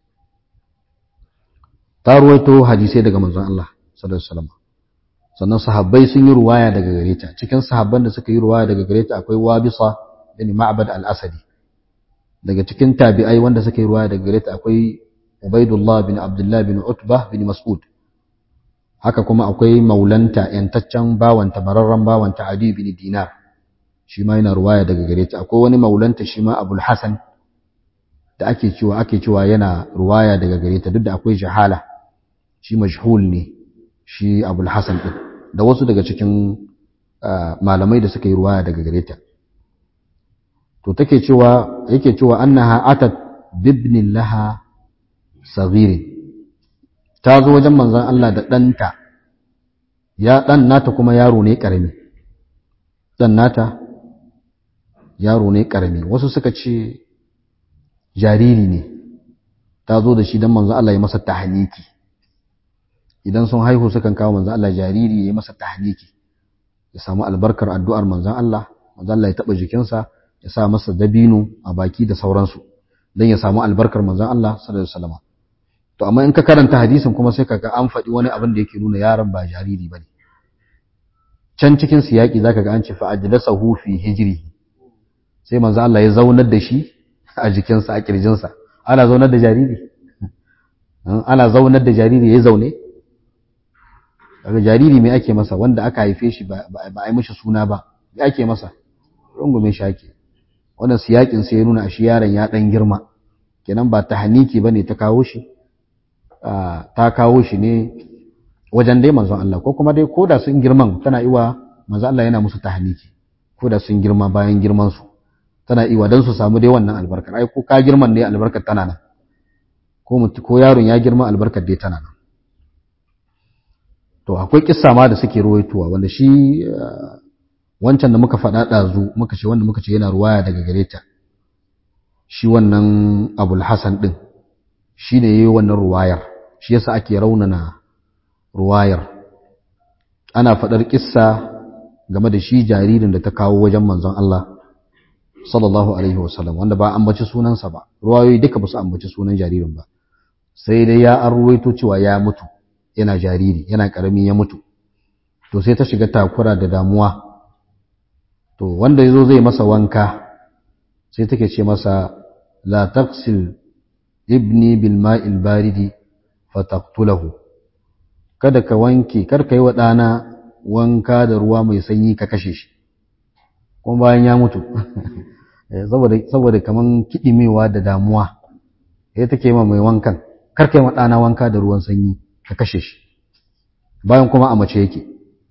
ta ruwaito hadisai daga manzon Allah sallallahu alaihi wasallam sannan sahabbai sun yi ruwaya daga gare ta cikin sahabban da suka yi ruwaya daga gare ta akwai wabisa bin ma'bad al-asadi daga cikin tabi'ai wanda suka yi ruwaya daga gare ta akwai ubaidullah bin abdullah bin utbah bin mas'ud haka kuma akwai maulanta yantaccen bawanta bararren bawanta adi bin dinar shi ma yana ruwaya daga gare ta akwai wani maulanta shi ma abul hasan da ake cewa ake cewa yana ruwaya daga gare ta duk da akwai jahala shi majhul ne shi abul hasan din da wasu daga cikin malamai da suka yi ruwaya daga gare ta to take cewa yake cewa annaha atat bibnin laha saghirin ta zo wajen manzon Allah da ɗanta ya ɗan nata kuma yaro ne ƙarami ɗan nata yaro ne ƙarami wasu suka ce jariri ne ta zo da shi don manzon Allah ya masa tahaniki idan sun haihu sukan kawo manzon Allah jariri ya yi masa tahniki ya samu albarkar addu'ar manzon Allah manzon Allah ya taba jikinsa ya sa masa dabino a baki da sauransu don ya samu albarkar manzon Allah sallallahu alaihi wasallam to amma in ka karanta hadisin kuma sai kaga an faɗi wani abin da yake nuna yaron ba jariri bane can cikin siyaki zaka ga an ce fa ajlasahu fi hijrihi sai manzon Allah ya zaunar da shi a jikinsa a kirjinsa ana zaunar da jariri ana zaunar da jariri ya zaune daga jariri mai ake masa wanda aka haife shi ba a yi mishi suna ba mai ake masa rungume shi ake wannan siyakin sai ya nuna a shi yaron ya dan girma kenan ba ta haniki bane ta kawo shi ta kawo shi ne wajen dai manzon Allah ko kuma dai koda sun girman tana iwa manzon Allah yana musu tahniki koda sun girma bayan girman su tana iwa dan su samu dai wannan albarkar ai ko ka girman ne albarkar tana nan ko mutu ko yaron ya girma albarkar dai tana nan to akwai kissa ma da suke ruwaitowa wanda shi wancan da muka faɗa ɗazu muka ce wanda muka ce yana ruwaya daga gare ta shi wannan abul hasan ɗin shi ne yi wannan ruwayar shi yasa ake raunana ruwayar ana faɗar kissa game da shi jaririn da ta kawo wajen manzon Allah sallallahu alaihi wasallam wanda ba ambaci sunansa ba ruwayoyi duka ba su ambaci sunan jaririn ba sai dai ya an ruwaito cewa ya mutu yana jariri yana karami ya mutu to sai ta shiga takura da damuwa to wanda yazo zai masa wanka sai take ce masa la taqsil ibni bil ma'il baridi fataqtulahu kada ka wanke kar ka yi wa ɗana wanka da ruwa mai sanyi ka kashe shi kuma bayan ya mutu saboda saboda kaman kidimewa da damuwa sai take ma mai wankan kar ka yi wa ɗana wanka da ruwan sanyi ka kashe shi bayan kuma a mace yake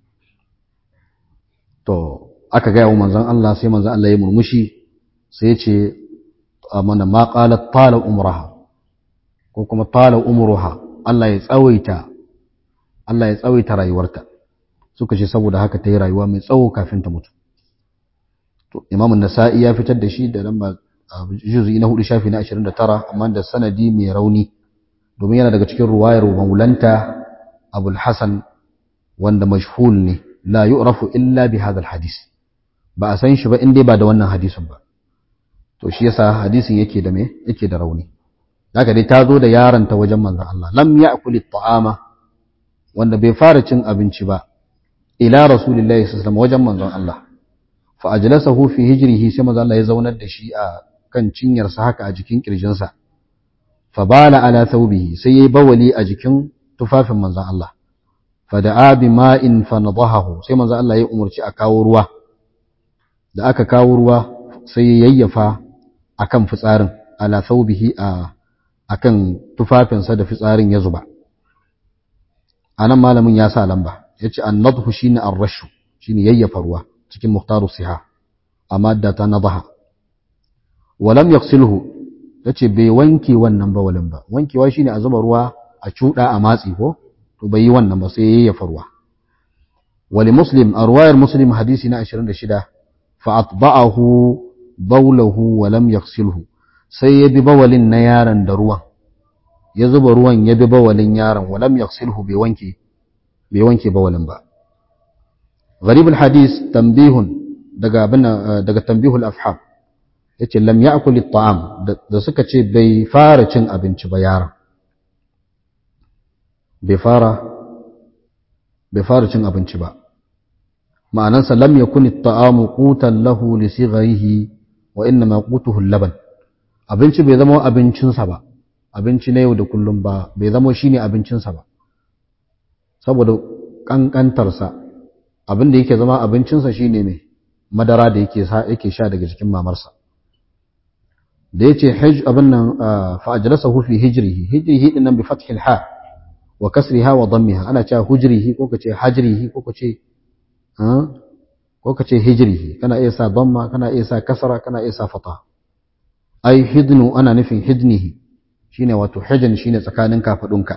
to aka gaya wa manzon Allah sai manzon Allah ya murmushi sai ya ce mana ma qalat tala umraha ko kuma tala umruha Allah ya tsawaita Allah ya tsawaita rayuwarta suka ce saboda haka ta yi rayuwa mai tsawo kafin ta mutu to Imam nasai ya fitar da shi da lamba juz'i na hudu shafi na 29 amma da sanadi mai rauni domin yana daga cikin ruwayar maulanta Abul Hasan wanda mashhul ne la yu'rafu illa bi hadha hadis ba a san shi ba in dai ba da wannan hadisin ba to shi yasa hadisin yake da me yake da rauni haka dai ta zo da yaron ta wajen manzon Allah lam ya'kul at-ta'ama wanda bai fara cin abinci ba ila rasulillahi sallallahu alaihi wasallam wajen manzon Allah fa ajlasahu fi hijrihi sai manzon Allah ya zaunar da shi a kan cinyarsa haka a jikin kirjinsa fa bala ala thawbihi sai yayi bawali a jikin tufafin manzon Allah fa da'a bi ma'in fa nadahahu sai manzon Allah ya umurci a kawo ruwa da aka kawo ruwa sai ya yayyafa akan fitsarin ala thawbihi a akan tufafinsa da fitsarin ya zuba anan malamin ya sa lamba yace an-nadhu shine ar-rashu shine yayyafa ruwa cikin muhtaru siha amma da ta nadaha walam yaghsilhu yace bai wanke wannan bawalin ba wankewa shine a zuba ruwa a cuda a matsi ko to bai yi wannan ba sai yayyafa ruwa wali muslim a ruwayar muslim hadisi na 26 fa atba'ahu bawlahu wa lam yaghsilhu sai ya bi bawalin na yaron da ruwan ya zuba ruwan ya bi bawalin yaron wa lam yaghsilhu bai wanke bai wanke bawalin ba gharib hadis tanbihun daga daga tanbihul afham yace lam ya'kul at-ta'am da suka ce bai fara cin abinci ba yaron bai fara bai fara cin abinci ba ma'anansa lam yakun at-ta'amu qutan lahu li sigharihi wa inna ma qutuhu al-laban abinci bai zama abincinsa ba abinci na yau da kullum ba bai zama shine abincinsa ba saboda kankantarsa abin da yake zama abincinsa shine mai madara da yake yake sha daga jikin mamarsa da yace hij abin nan fa ajlasahu fi hijrihi hijrihi din nan bi fathil ha wa kasriha wa dammiha ana cewa hujrihi ko kace hajrihi ko kace ko kace hijrihi kana iya sa damma kana iya sa kasra kana iya sa fata ai hidnu ana nufin hidnihi shine wato hijn shine tsakanin kafadunka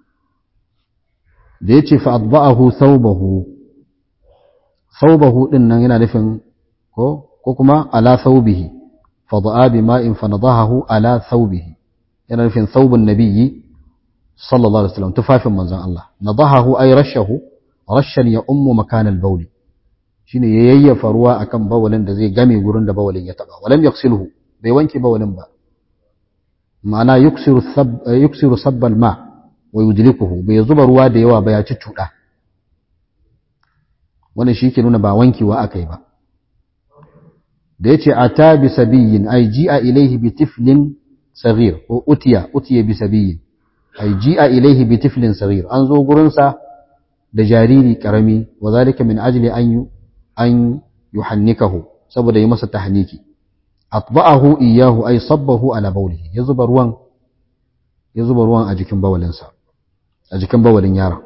da yace fa adba'ahu thawbahu thawbahu din nan yana nufin ko ko kuma ala thawbihi fada'a bima'in fanadahu ala thawbihi yana nufin thawbun nabiyyi sallallahu alaihi wasallam tufafin manzon Allah nadahu ay rashahu rashan ya ummu makan al-bawl shine ya yayyafa ruwa akan bawalin da zai game gurin da bawalin ya taba walam yaksilhu bai wanke bawalin ba ma'ana yuksiru sab yuksiru sabbal ma wa yudlikuhu bai zuba ruwa da yawa ba ya ci cuda wannan shi ke nuna ba wankewa akai ba da yace ata bi sabiyin ay ji'a ilayhi bi tiflin saghir ko utiya utiya bi sabiyin ay ji'a ilayhi bi tiflin saghir an zo gurin sa da jariri karami wa zalika min ajli an yu an yuhannikahu saboda yi masa tahniki atba'ahu iyahu ay sabbahu ala bawlihi ya zuba ruwan ya zuba ruwan a jikin bawalinsa a jikin bawalin yaron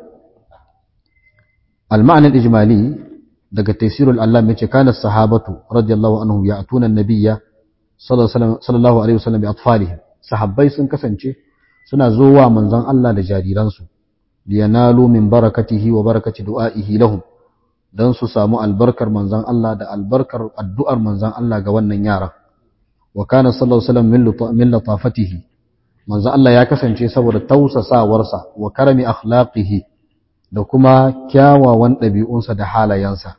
al-ma'na al-ijmali daga tafsirul Allah yace kana sahabatu radiyallahu anhum ya'tuna an-nabiyya sallallahu alaihi wasallam bi atfalihim sahabbai sun kasance suna zowa manzon Allah da jariransu liyanalu min barakatihi wa barakati du'aihi lahum dan su samu albarkar manzon Allah da albarkar addu'ar manzon Allah ga wannan yara wa kana sallallahu alaihi wasallam min latafatihi manzon Allah ya kasance saboda tausasawarsa wa karami akhlaqihi da kuma kyawawan ɗabi'unsa da halayensa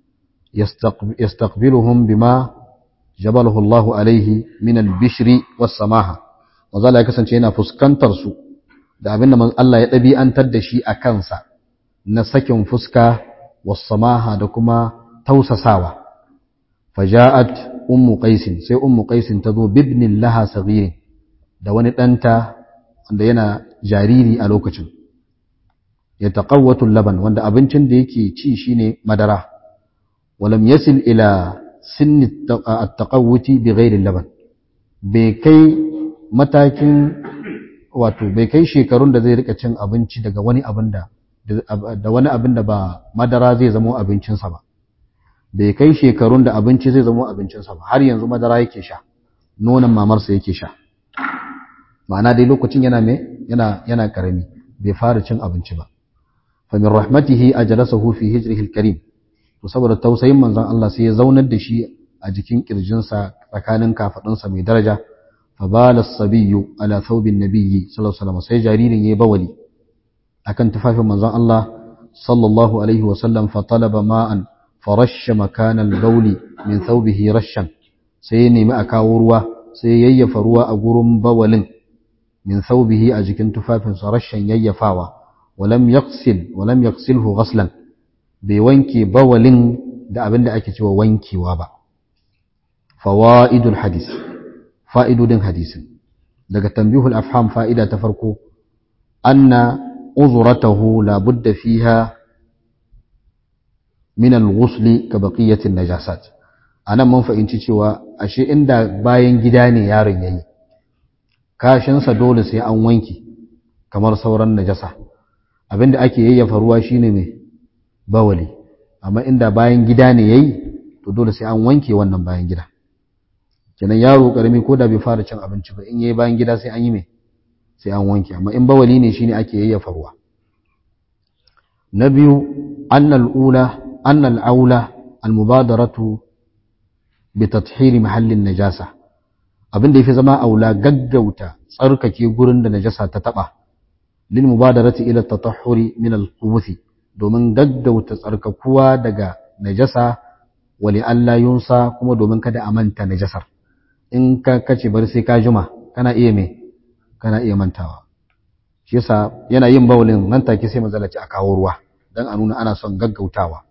yastaqbiluhum bima jabalahu Allah alaihi min al-bishri was-samaha manzon Allah ya kasance yana fuskantar su da abin da Allah ya ɗabi'antar da shi a kansa na sakin fuska wasamaha da kuma tausasawa. Faja'at ummu qaisin sai ummu qaisin ta zo bibnin laha sagirin da wani ɗanta wanda yana jariri a lokacin. Ya taƙawwatun laban wanda abincin da yake ci shine madara. Walam yasil ila sinni at-taqawwuti bi ghairi laban. Bai kai matakin wato bai kai shekarun da zai rika cin abinci daga wani abin da da wani abin da ba madara zai zama abincinsa ba bai kai shekarun da abinci zai zama abincinsa ba har yanzu madara yake sha nonon mamarsa yake sha ma'ana dai lokacin yana me yana yana karami bai fara cin abinci ba fa min rahmatihi ajlasahu fi hijrihi alkarim to saboda tausayin manzon Allah sai ya zaunar da shi a jikin kirjinsa tsakanin kafadunsa mai daraja فبال الصبي على ثوب النبي صلى الله عليه وسلم sai jaririn yayi bawali akan tufafin manzon Allah sallallahu alaihi wasallam fa talaba ma'an farasha makan al-bawl min thawbihi rashan sai nemi a kawo ruwa sai yayyafa ruwa a gurin bawalin min thawbihi a jikin tufafin sa rashan yayyafawa walam yaqsil walam yaqsilhu ghaslan bai wanke bawalin da abinda ake cewa wankewa ba fawaidul hadith fa'idodin hadisin daga tambihul afham fa'ida ta farko anna uzuratahu labudda fiha min al-ghusli ka baqiyatin najasat anan mun fahimci cewa ashe inda bayan gida ne yaron yayi kashinsa dole sai an wanki kamar sauran najasa abinda ake yayyafa ruwa shine mai bawali amma inda bayan gida ne yayi to dole sai an wanke wannan bayan gida kenan yaro karami ko da bai fara cin abinci ba in yayi bayan gida sai an yi mai sai an wanke amma in bawali ne shine ake yayyafa ruwa na biyu annal ula annal aula al mubadaratu bi tathhir mahallin najasa abin da yafi zama aula gaggauta tsarkake gurin da najasa ta taba lil mubadarati ila tatahhuri min al domin gaggauta tsarkakuwa daga najasa wali Allah yunsa kuma domin kada a manta najasar in ka kace bari sai ka juma kana iya me kana iya mantawa shi yasa yana yin bawulin nan take sai mazalaci a kawo ruwa dan a nuna ana son gaggautawa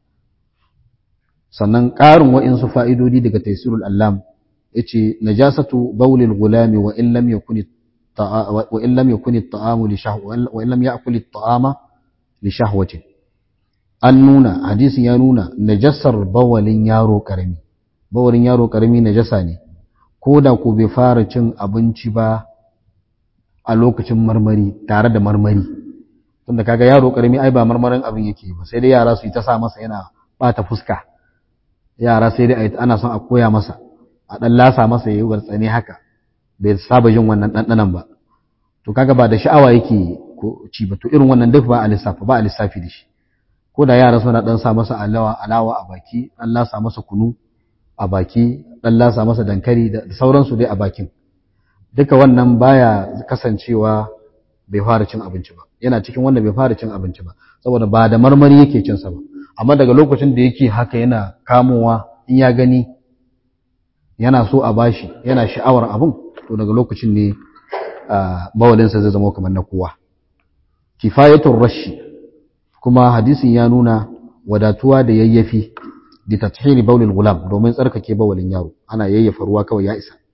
sannan ƙarin wa'insu fa'idodi daga taysirul allam yace najasatu bawlil gulami wa in lam yakun wa in lam yakun at-ta'amu li shahwa wa in lam ya'kul at-ta'ama li shahwatin an nuna hadisin ya nuna najasar bawalin yaro karami bawalin yaro karami najasa ne ko da ko bai fara cin abinci ba a lokacin marmari tare da marmari tunda kaga yaro karami ai ba marmarin abin yake ba sai dai yara su yi ta sa masa yana bata fuska yara sai dai ana son a koya masa a dan lasa masa yayi wartsane haka bai saba jin wannan dandanan ba to kaga ba da sha'awa yake ko ci ba to irin wannan duk ba a lissafi ba a lissafi da shi ko da yara suna dan sa masa alawa alawa a baki dan lasa masa kunu a baki dan lasa masa dankali da sauransu dai a bakin duka wannan baya kasancewa bai fara cin abinci ba yana cikin wanda bai fara cin abinci ba saboda ba da marmari yake cin sa ba amma daga lokacin da yake haka yana kamowa in ya gani yana so a bashi yana sha'awar abun to daga lokacin ne bawalinsa zai zama kamar na kowa kifayatul rashi kuma hadisin ya nuna wadatuwa da yayyafi da tathiri baulil gulam domin tsarkake bawalin yaro ana yayyafa ruwa kawai ya isa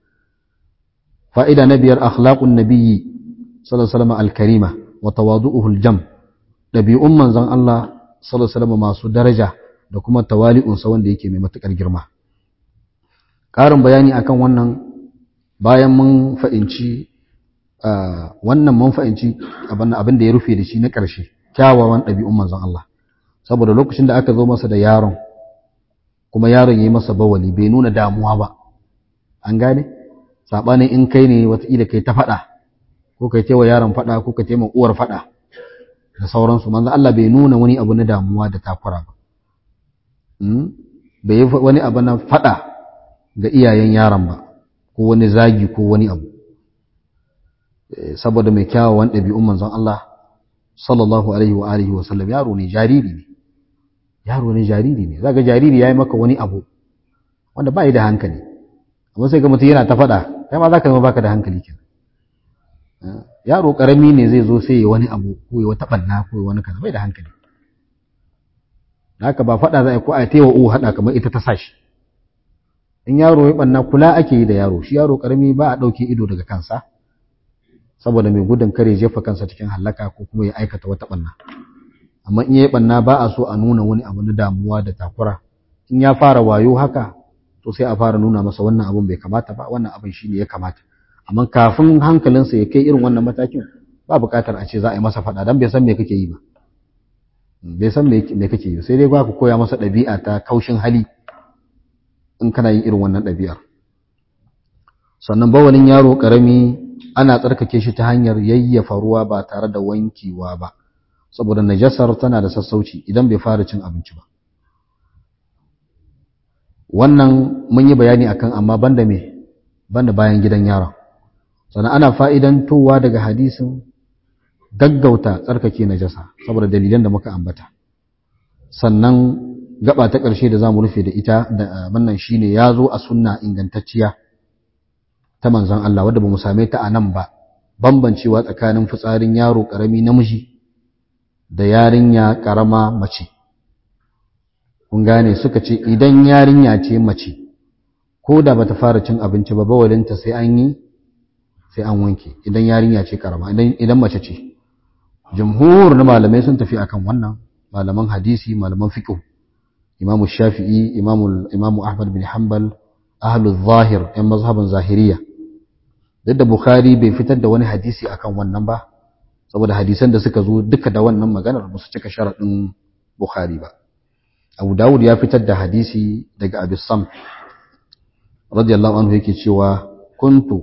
fa'ida na biyar akhlaqun nabiyyi sallallahu alaihi wasallam al-karima wa tawadu'uhu al-jam ɗabi'un manzon Allah sallallahu alaihi masu daraja da kuma tawali'unsa wanda yake mai matuƙar girma ƙarin bayani akan wannan bayan mun fa'inci wannan mun fa'inci abin da ya rufe da shi na ƙarshe kyawawan ɗabi'un manzon Allah saboda lokacin da aka zo masa da yaron kuma yaron ya yi masa bawali bai nuna damuwa ba an gane saɓanin in kai ne wataƙila kai ta faɗa ko kai taiwa yaron faɗa ko ka taimaka uwar faɗa da sauransu manzon Allah bai nuna wani abu na damuwa da takura ba bai yi wani abu na faɗa ga iyayen yaron ba ko wani zagi ko wani abu saboda mai kyawawan ɗabi'un manzon Allah sallallahu alaihi wa alihi wa sallam yaro ne jariri ne yaro ne jariri ne zaga jariri yayi maka wani abu wanda ba yi da hankali amma sai ga mutum yana ta faɗa kai ma zaka zama baka da hankali kenan yaro karami ne zai zo sai ya wani abu ko ya wata banna ko ya wani kaza bai da hankali haka ba faɗa za a ko a taiwa uwa haɗa kamar ita ta sashi in yaro ya banna kula ake yi da yaro shi yaro karami ba a ɗauke ido daga kansa saboda mai gudun kare jefa kansa cikin hallaka ko kuma ya aikata wata banna amma in yayi banna ba a so a nuna wani abu na damuwa da takura in ya fara wayo haka to sai a fara nuna masa wannan abun bai kamata ba wannan abin shine ya kamata amma kafin hankalinsa ya kai irin wannan matakin ba buƙatar a ce za a yi masa faɗa dan bai san me kake yi ba bai san me kake yi sai dai ba ku koya masa ɗabi'a ta kaushin hali in kana yin irin wannan ɗabi'ar sannan bawalin yaro ƙarami ana tsarkake shi ta hanyar yayyafa ruwa ba tare da wankewa ba saboda najasar tana da sassauci idan bai fara cin abinci ba wannan mun yi bayani akan amma banda me banda bayan gidan yaron sannan ana fa'idantowa daga hadisin gaggauta tsarkake najasa saboda dalilan da muka ambata sannan gaba ta ƙarshe da za mu rufe da ita da wannan shine ya zo a sunna ingantacciya ta manzon Allah wadda ba mu same ta a nan ba bambancewa tsakanin fitsarin yaro ƙarami namiji da yarinya ƙarama mace kun gane suka ce idan yarinya ce mace ko da bata fara cin abinci ba bawalinta sai an yi sai an wanke idan yarinya ce ƙarama idan mace ce jumhur na malamai sun tafi akan wannan malaman hadisi malaman fiqh imamu shafi'i imamu imamu ahmad bin hanbal ahlul zahir yan mazhaban zahiriya duk da bukhari bai fitar da wani hadisi akan wannan ba saboda hadisan da suka zo duka da wannan maganar ba su cika sharaɗin bukhari ba abu dawud ya fitar da hadisi daga abi sam radiyallahu anhu yake cewa kuntu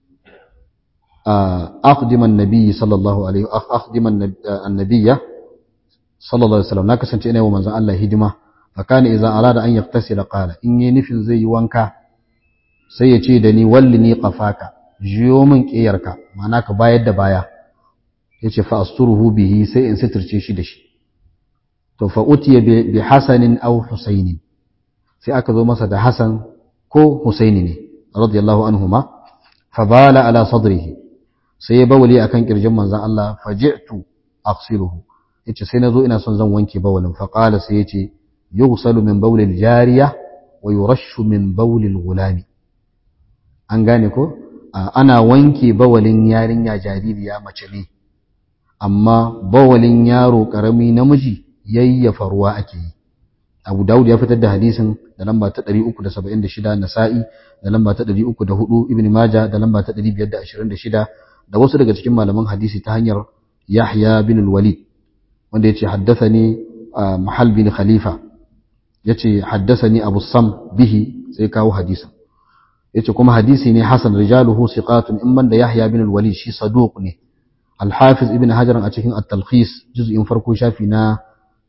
أخدم النبي صلى الله عليه أخدم النبي صلى الله عليه وسلم na kasance ina wa manzon Allah hidima fakana idza arada an yaktasila qala in yi nufin zai yi wanka sai ya ce da ni wallini qafaka jiyo min kiyarka ma'ana ka bayar da baya yace fa asturuhu bihi sai in sitirce shi da shi to fa utiya bi hasanin aw husainin sai aka zo masa da hasan ko husaini ne radiyallahu anhuma fa bala ala sadrihi sai ya bawali akan kirjin manzon Allah faji'tu aghsiluhu yace sai nazo ina son zan wanke bawalin fa qala sai yace yughsalu min bawlil jariya wa yurashu min bawlil gulami an gane ko ana wanke bawalin yarinya jaririya mace ne amma bawalin yaro karami namiji yayyafa ruwa ake yi Abu Dawud ya fitar da hadisin da lamba ta 376 Nasa'i da lamba ta 304 Ibn Majah da lamba ta 526 da wasu daga cikin malaman hadisi ta hanyar Yahya bin al-Walid wanda yace haddathani Mahal bin Khalifa yace haddathani Abu Sam bihi sai kawo hadisin yace kuma hadisi ne hasan rijaluhu siqatun in da Yahya bin al-Walid shi saduq ne Al-Hafiz Ibn Hajar a cikin At-Talkhis juz'in farko shafi na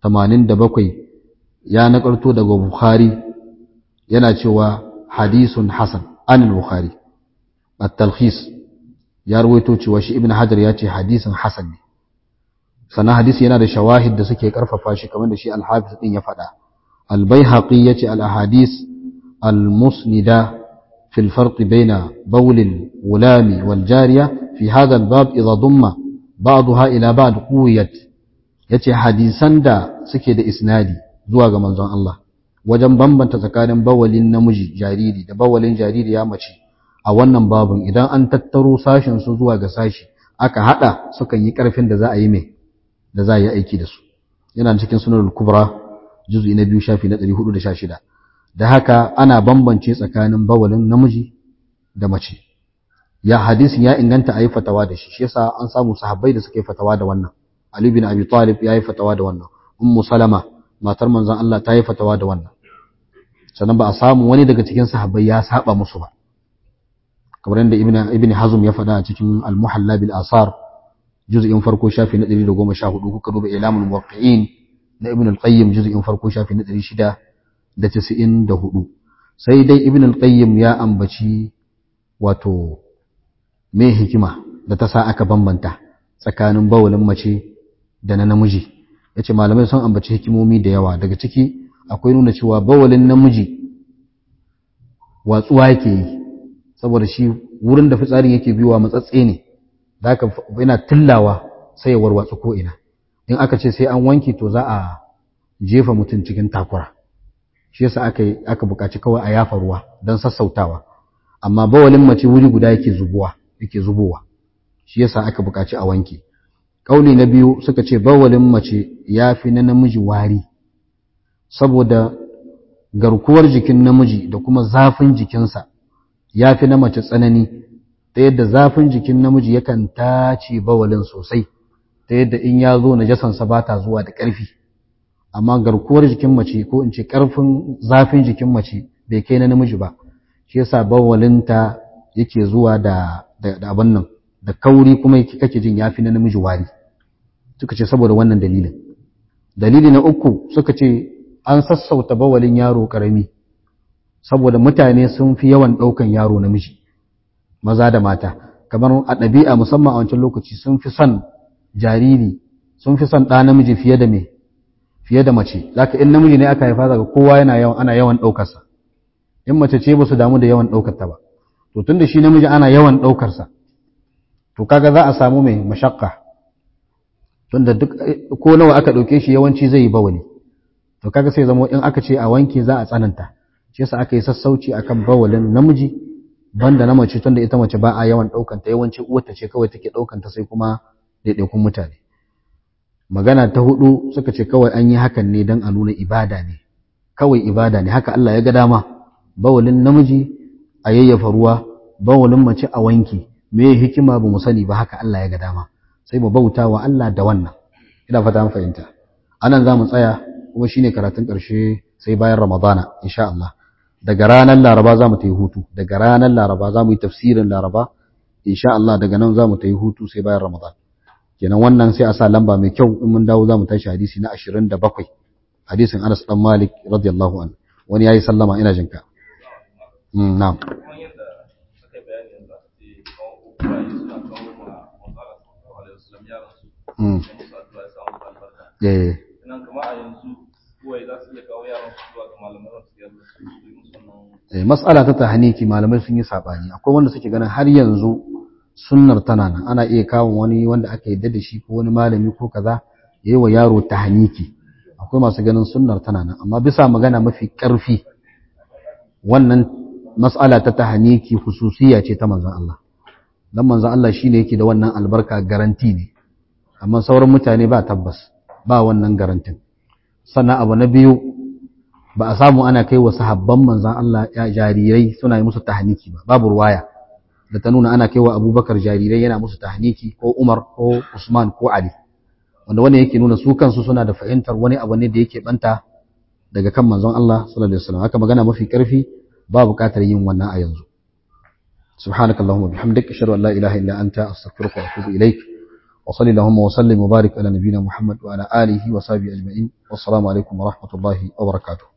87 ya nakalto daga Bukhari yana cewa hadisun hasan an al-Bukhari At-Talkhis ya rawaito cewa shi Ibn Hajar ya ce hadisin hasan ne sannan hadisi yana da shawahid da suke karfafa shi kamar da shi Al-Hafiz din ya faɗa Al-Baihaqi yace al-ahadis al-musnida في الفرق بين بول الغلام والجارية في هذا الباب إذا ضم بعضها إلى بعض قويت yace hadisan da suke da isnadi zuwa ga manzon Allah wajen bambanta tsakanin bawalin namiji jariri da bawalin jariri ya mace a wannan babun idan an tattaro sashin su zuwa ga sashi aka hada sukan yi karfin da za a yi mai da za a yi aiki da su yana cikin sunan kubra juz'i na biyu shafi na 416 da haka ana bambance tsakanin bawalin namiji da mace ya hadisin ya inganta ayi fatawa da shi shi yasa an samu sahabbai da suka yi fatawa da wannan Ali bin Abi Talib ya yi fatawa da wannan Ummu Salama matar manzon Allah ta yi fatawa da wannan sannan ba a samu wani daga cikin sahabbai ya saba musu ba kamar yadda Ibn Ibn Hazm ya faɗa a cikin Al-Muhalla bil Asar juz'in farko shafi na 114 kuka duba Ilamul Muwaqqi'in na Ibn al-Qayyim juz'in farko shafi na 694 sai dai Ibn al-Qayyim ya ambaci wato me hikima da ta sa aka bambanta tsakanin bawulin mace da na namiji yace malamai sun ambaci hikimomi da yawa daga ciki akwai nuna cewa bawulin namiji watsuwa yake yi saboda shi wurin da fitsarin yake biyuwa matsatse ne zaka yana tillawa sai ya warwatsu ko ina in aka ce sai an wanke to za a jefa mutum cikin takura shi yasa aka aka buƙaci kawai a yafa ruwa don sassautawa amma bawalin mace wuri guda yake zubuwa yake zubowa shi yasa aka buƙaci a wanke kauli na biyu suka ce bawalin mace yafi na namiji wari saboda garkuwar jikin namiji da kuma zafin jikinsa yafi na mace tsanani ta yadda zafin jikin namiji yakan tace bawalin sosai ta yadda in ya zo najasansa ba ta zuwa da ƙarfi amma garkuwar jikin mace ko in ce ƙarfin zafin jikin mace bai kai na namiji ba shi yasa bawalinta yake zuwa da da abin nan da kauri kuma kake jin yafi na namiji wari suka ce saboda wannan dalilin dalili na uku suka ce an sassauta bawalin yaro karami saboda mutane sun fi yawan ɗaukan yaro namiji maza da mata kamar a ɗabi'a musamman a wancan lokaci sun fi son jariri sun fi son ɗa namiji fiye da me fiye da mace zaka in namiji ne aka haifa daga kowa yana yawan ana yawan ɗaukarsa in mace ce ba su damu da yawan ɗaukar ta ba to tunda shi namiji ana yawan ɗaukarsa to kaga za a samu mai mashakka tunda duk ko nawa aka ɗauke shi yawanci zai yi bawali to kaga sai zama in aka ce a wanke za a tsananta shi yasa aka yi sassauci akan bawalin namiji banda na mace tunda ita mace ba a yawan ɗaukanta yawanci uwarta ce kawai take ɗaukanta sai kuma ɗaiɗaikun mutane magana ta hudu suka ce kawai an yi hakan ne don a nuna ibada ne kawai ibada ne haka Allah ya ga dama bawalin namiji a yayyafa ruwa bawalin mace a wanki me hikima ba mu sani ba haka Allah ya ga dama sai mu bauta wa Allah da wannan ina fata an fahimta anan za mu tsaya kuma shine karatun ƙarshe sai bayan Ramadana insha Allah daga ranar Laraba za mu ta yi hutu daga ranar Laraba za mu yi tafsirin Laraba insha Allah daga nan za mu ta yi hutu sai bayan Ramadan kenan wannan sai a sa lamba mai kyau in mun dawo za mu tashi hadisi na 27 hadisin Anas dan Malik radiyallahu anhu wani yayi sallama ina jinka mm na'am mm eh nan kama a yanzu kuwai za su iya kawo yaran su zuwa ga malaman su yadda su yi musu wannan eh mas'ala ta tahniki malamai sun yi sabani akwai wanda suke ganin har yanzu sunnar tana nan ana iya kawo wani wanda aka yadda da shi ko wani malami ko kaza yayi wa yaro tahniki akwai masu ganin sunnar tana nan amma bisa magana mafi karfi wannan mas'ala ta tahniki hususiya ce ta manzon Allah dan manzon Allah shine yake da wannan albarka garanti ne amma sauran mutane ba tabbas ba wannan garantin sannan abu na biyu ba a samu ana kai wa sahabban manzan Allah ya jarirai suna yi musu tahniki ba babu ruwaya da ta nuna ana kai wa abubakar jarirai yana musu tahniki ko umar ko usman ko ali wanda wani yake nuna su kansu suna da fahimtar wani abu ne da yake banta daga kan manzon Allah sallallahu alaihi wasallam haka magana mafi karfi ba buƙatar yin wannan a yanzu subhanakallahumma bihamdika ashhadu an la ilaha illa anta astaghfiruka wa atubu ilaik وصل اللهم وسلم وبارك على نبينا محمد وعلى آله وصحبه أجمعين والسلام عليكم ورحمة الله وبركاته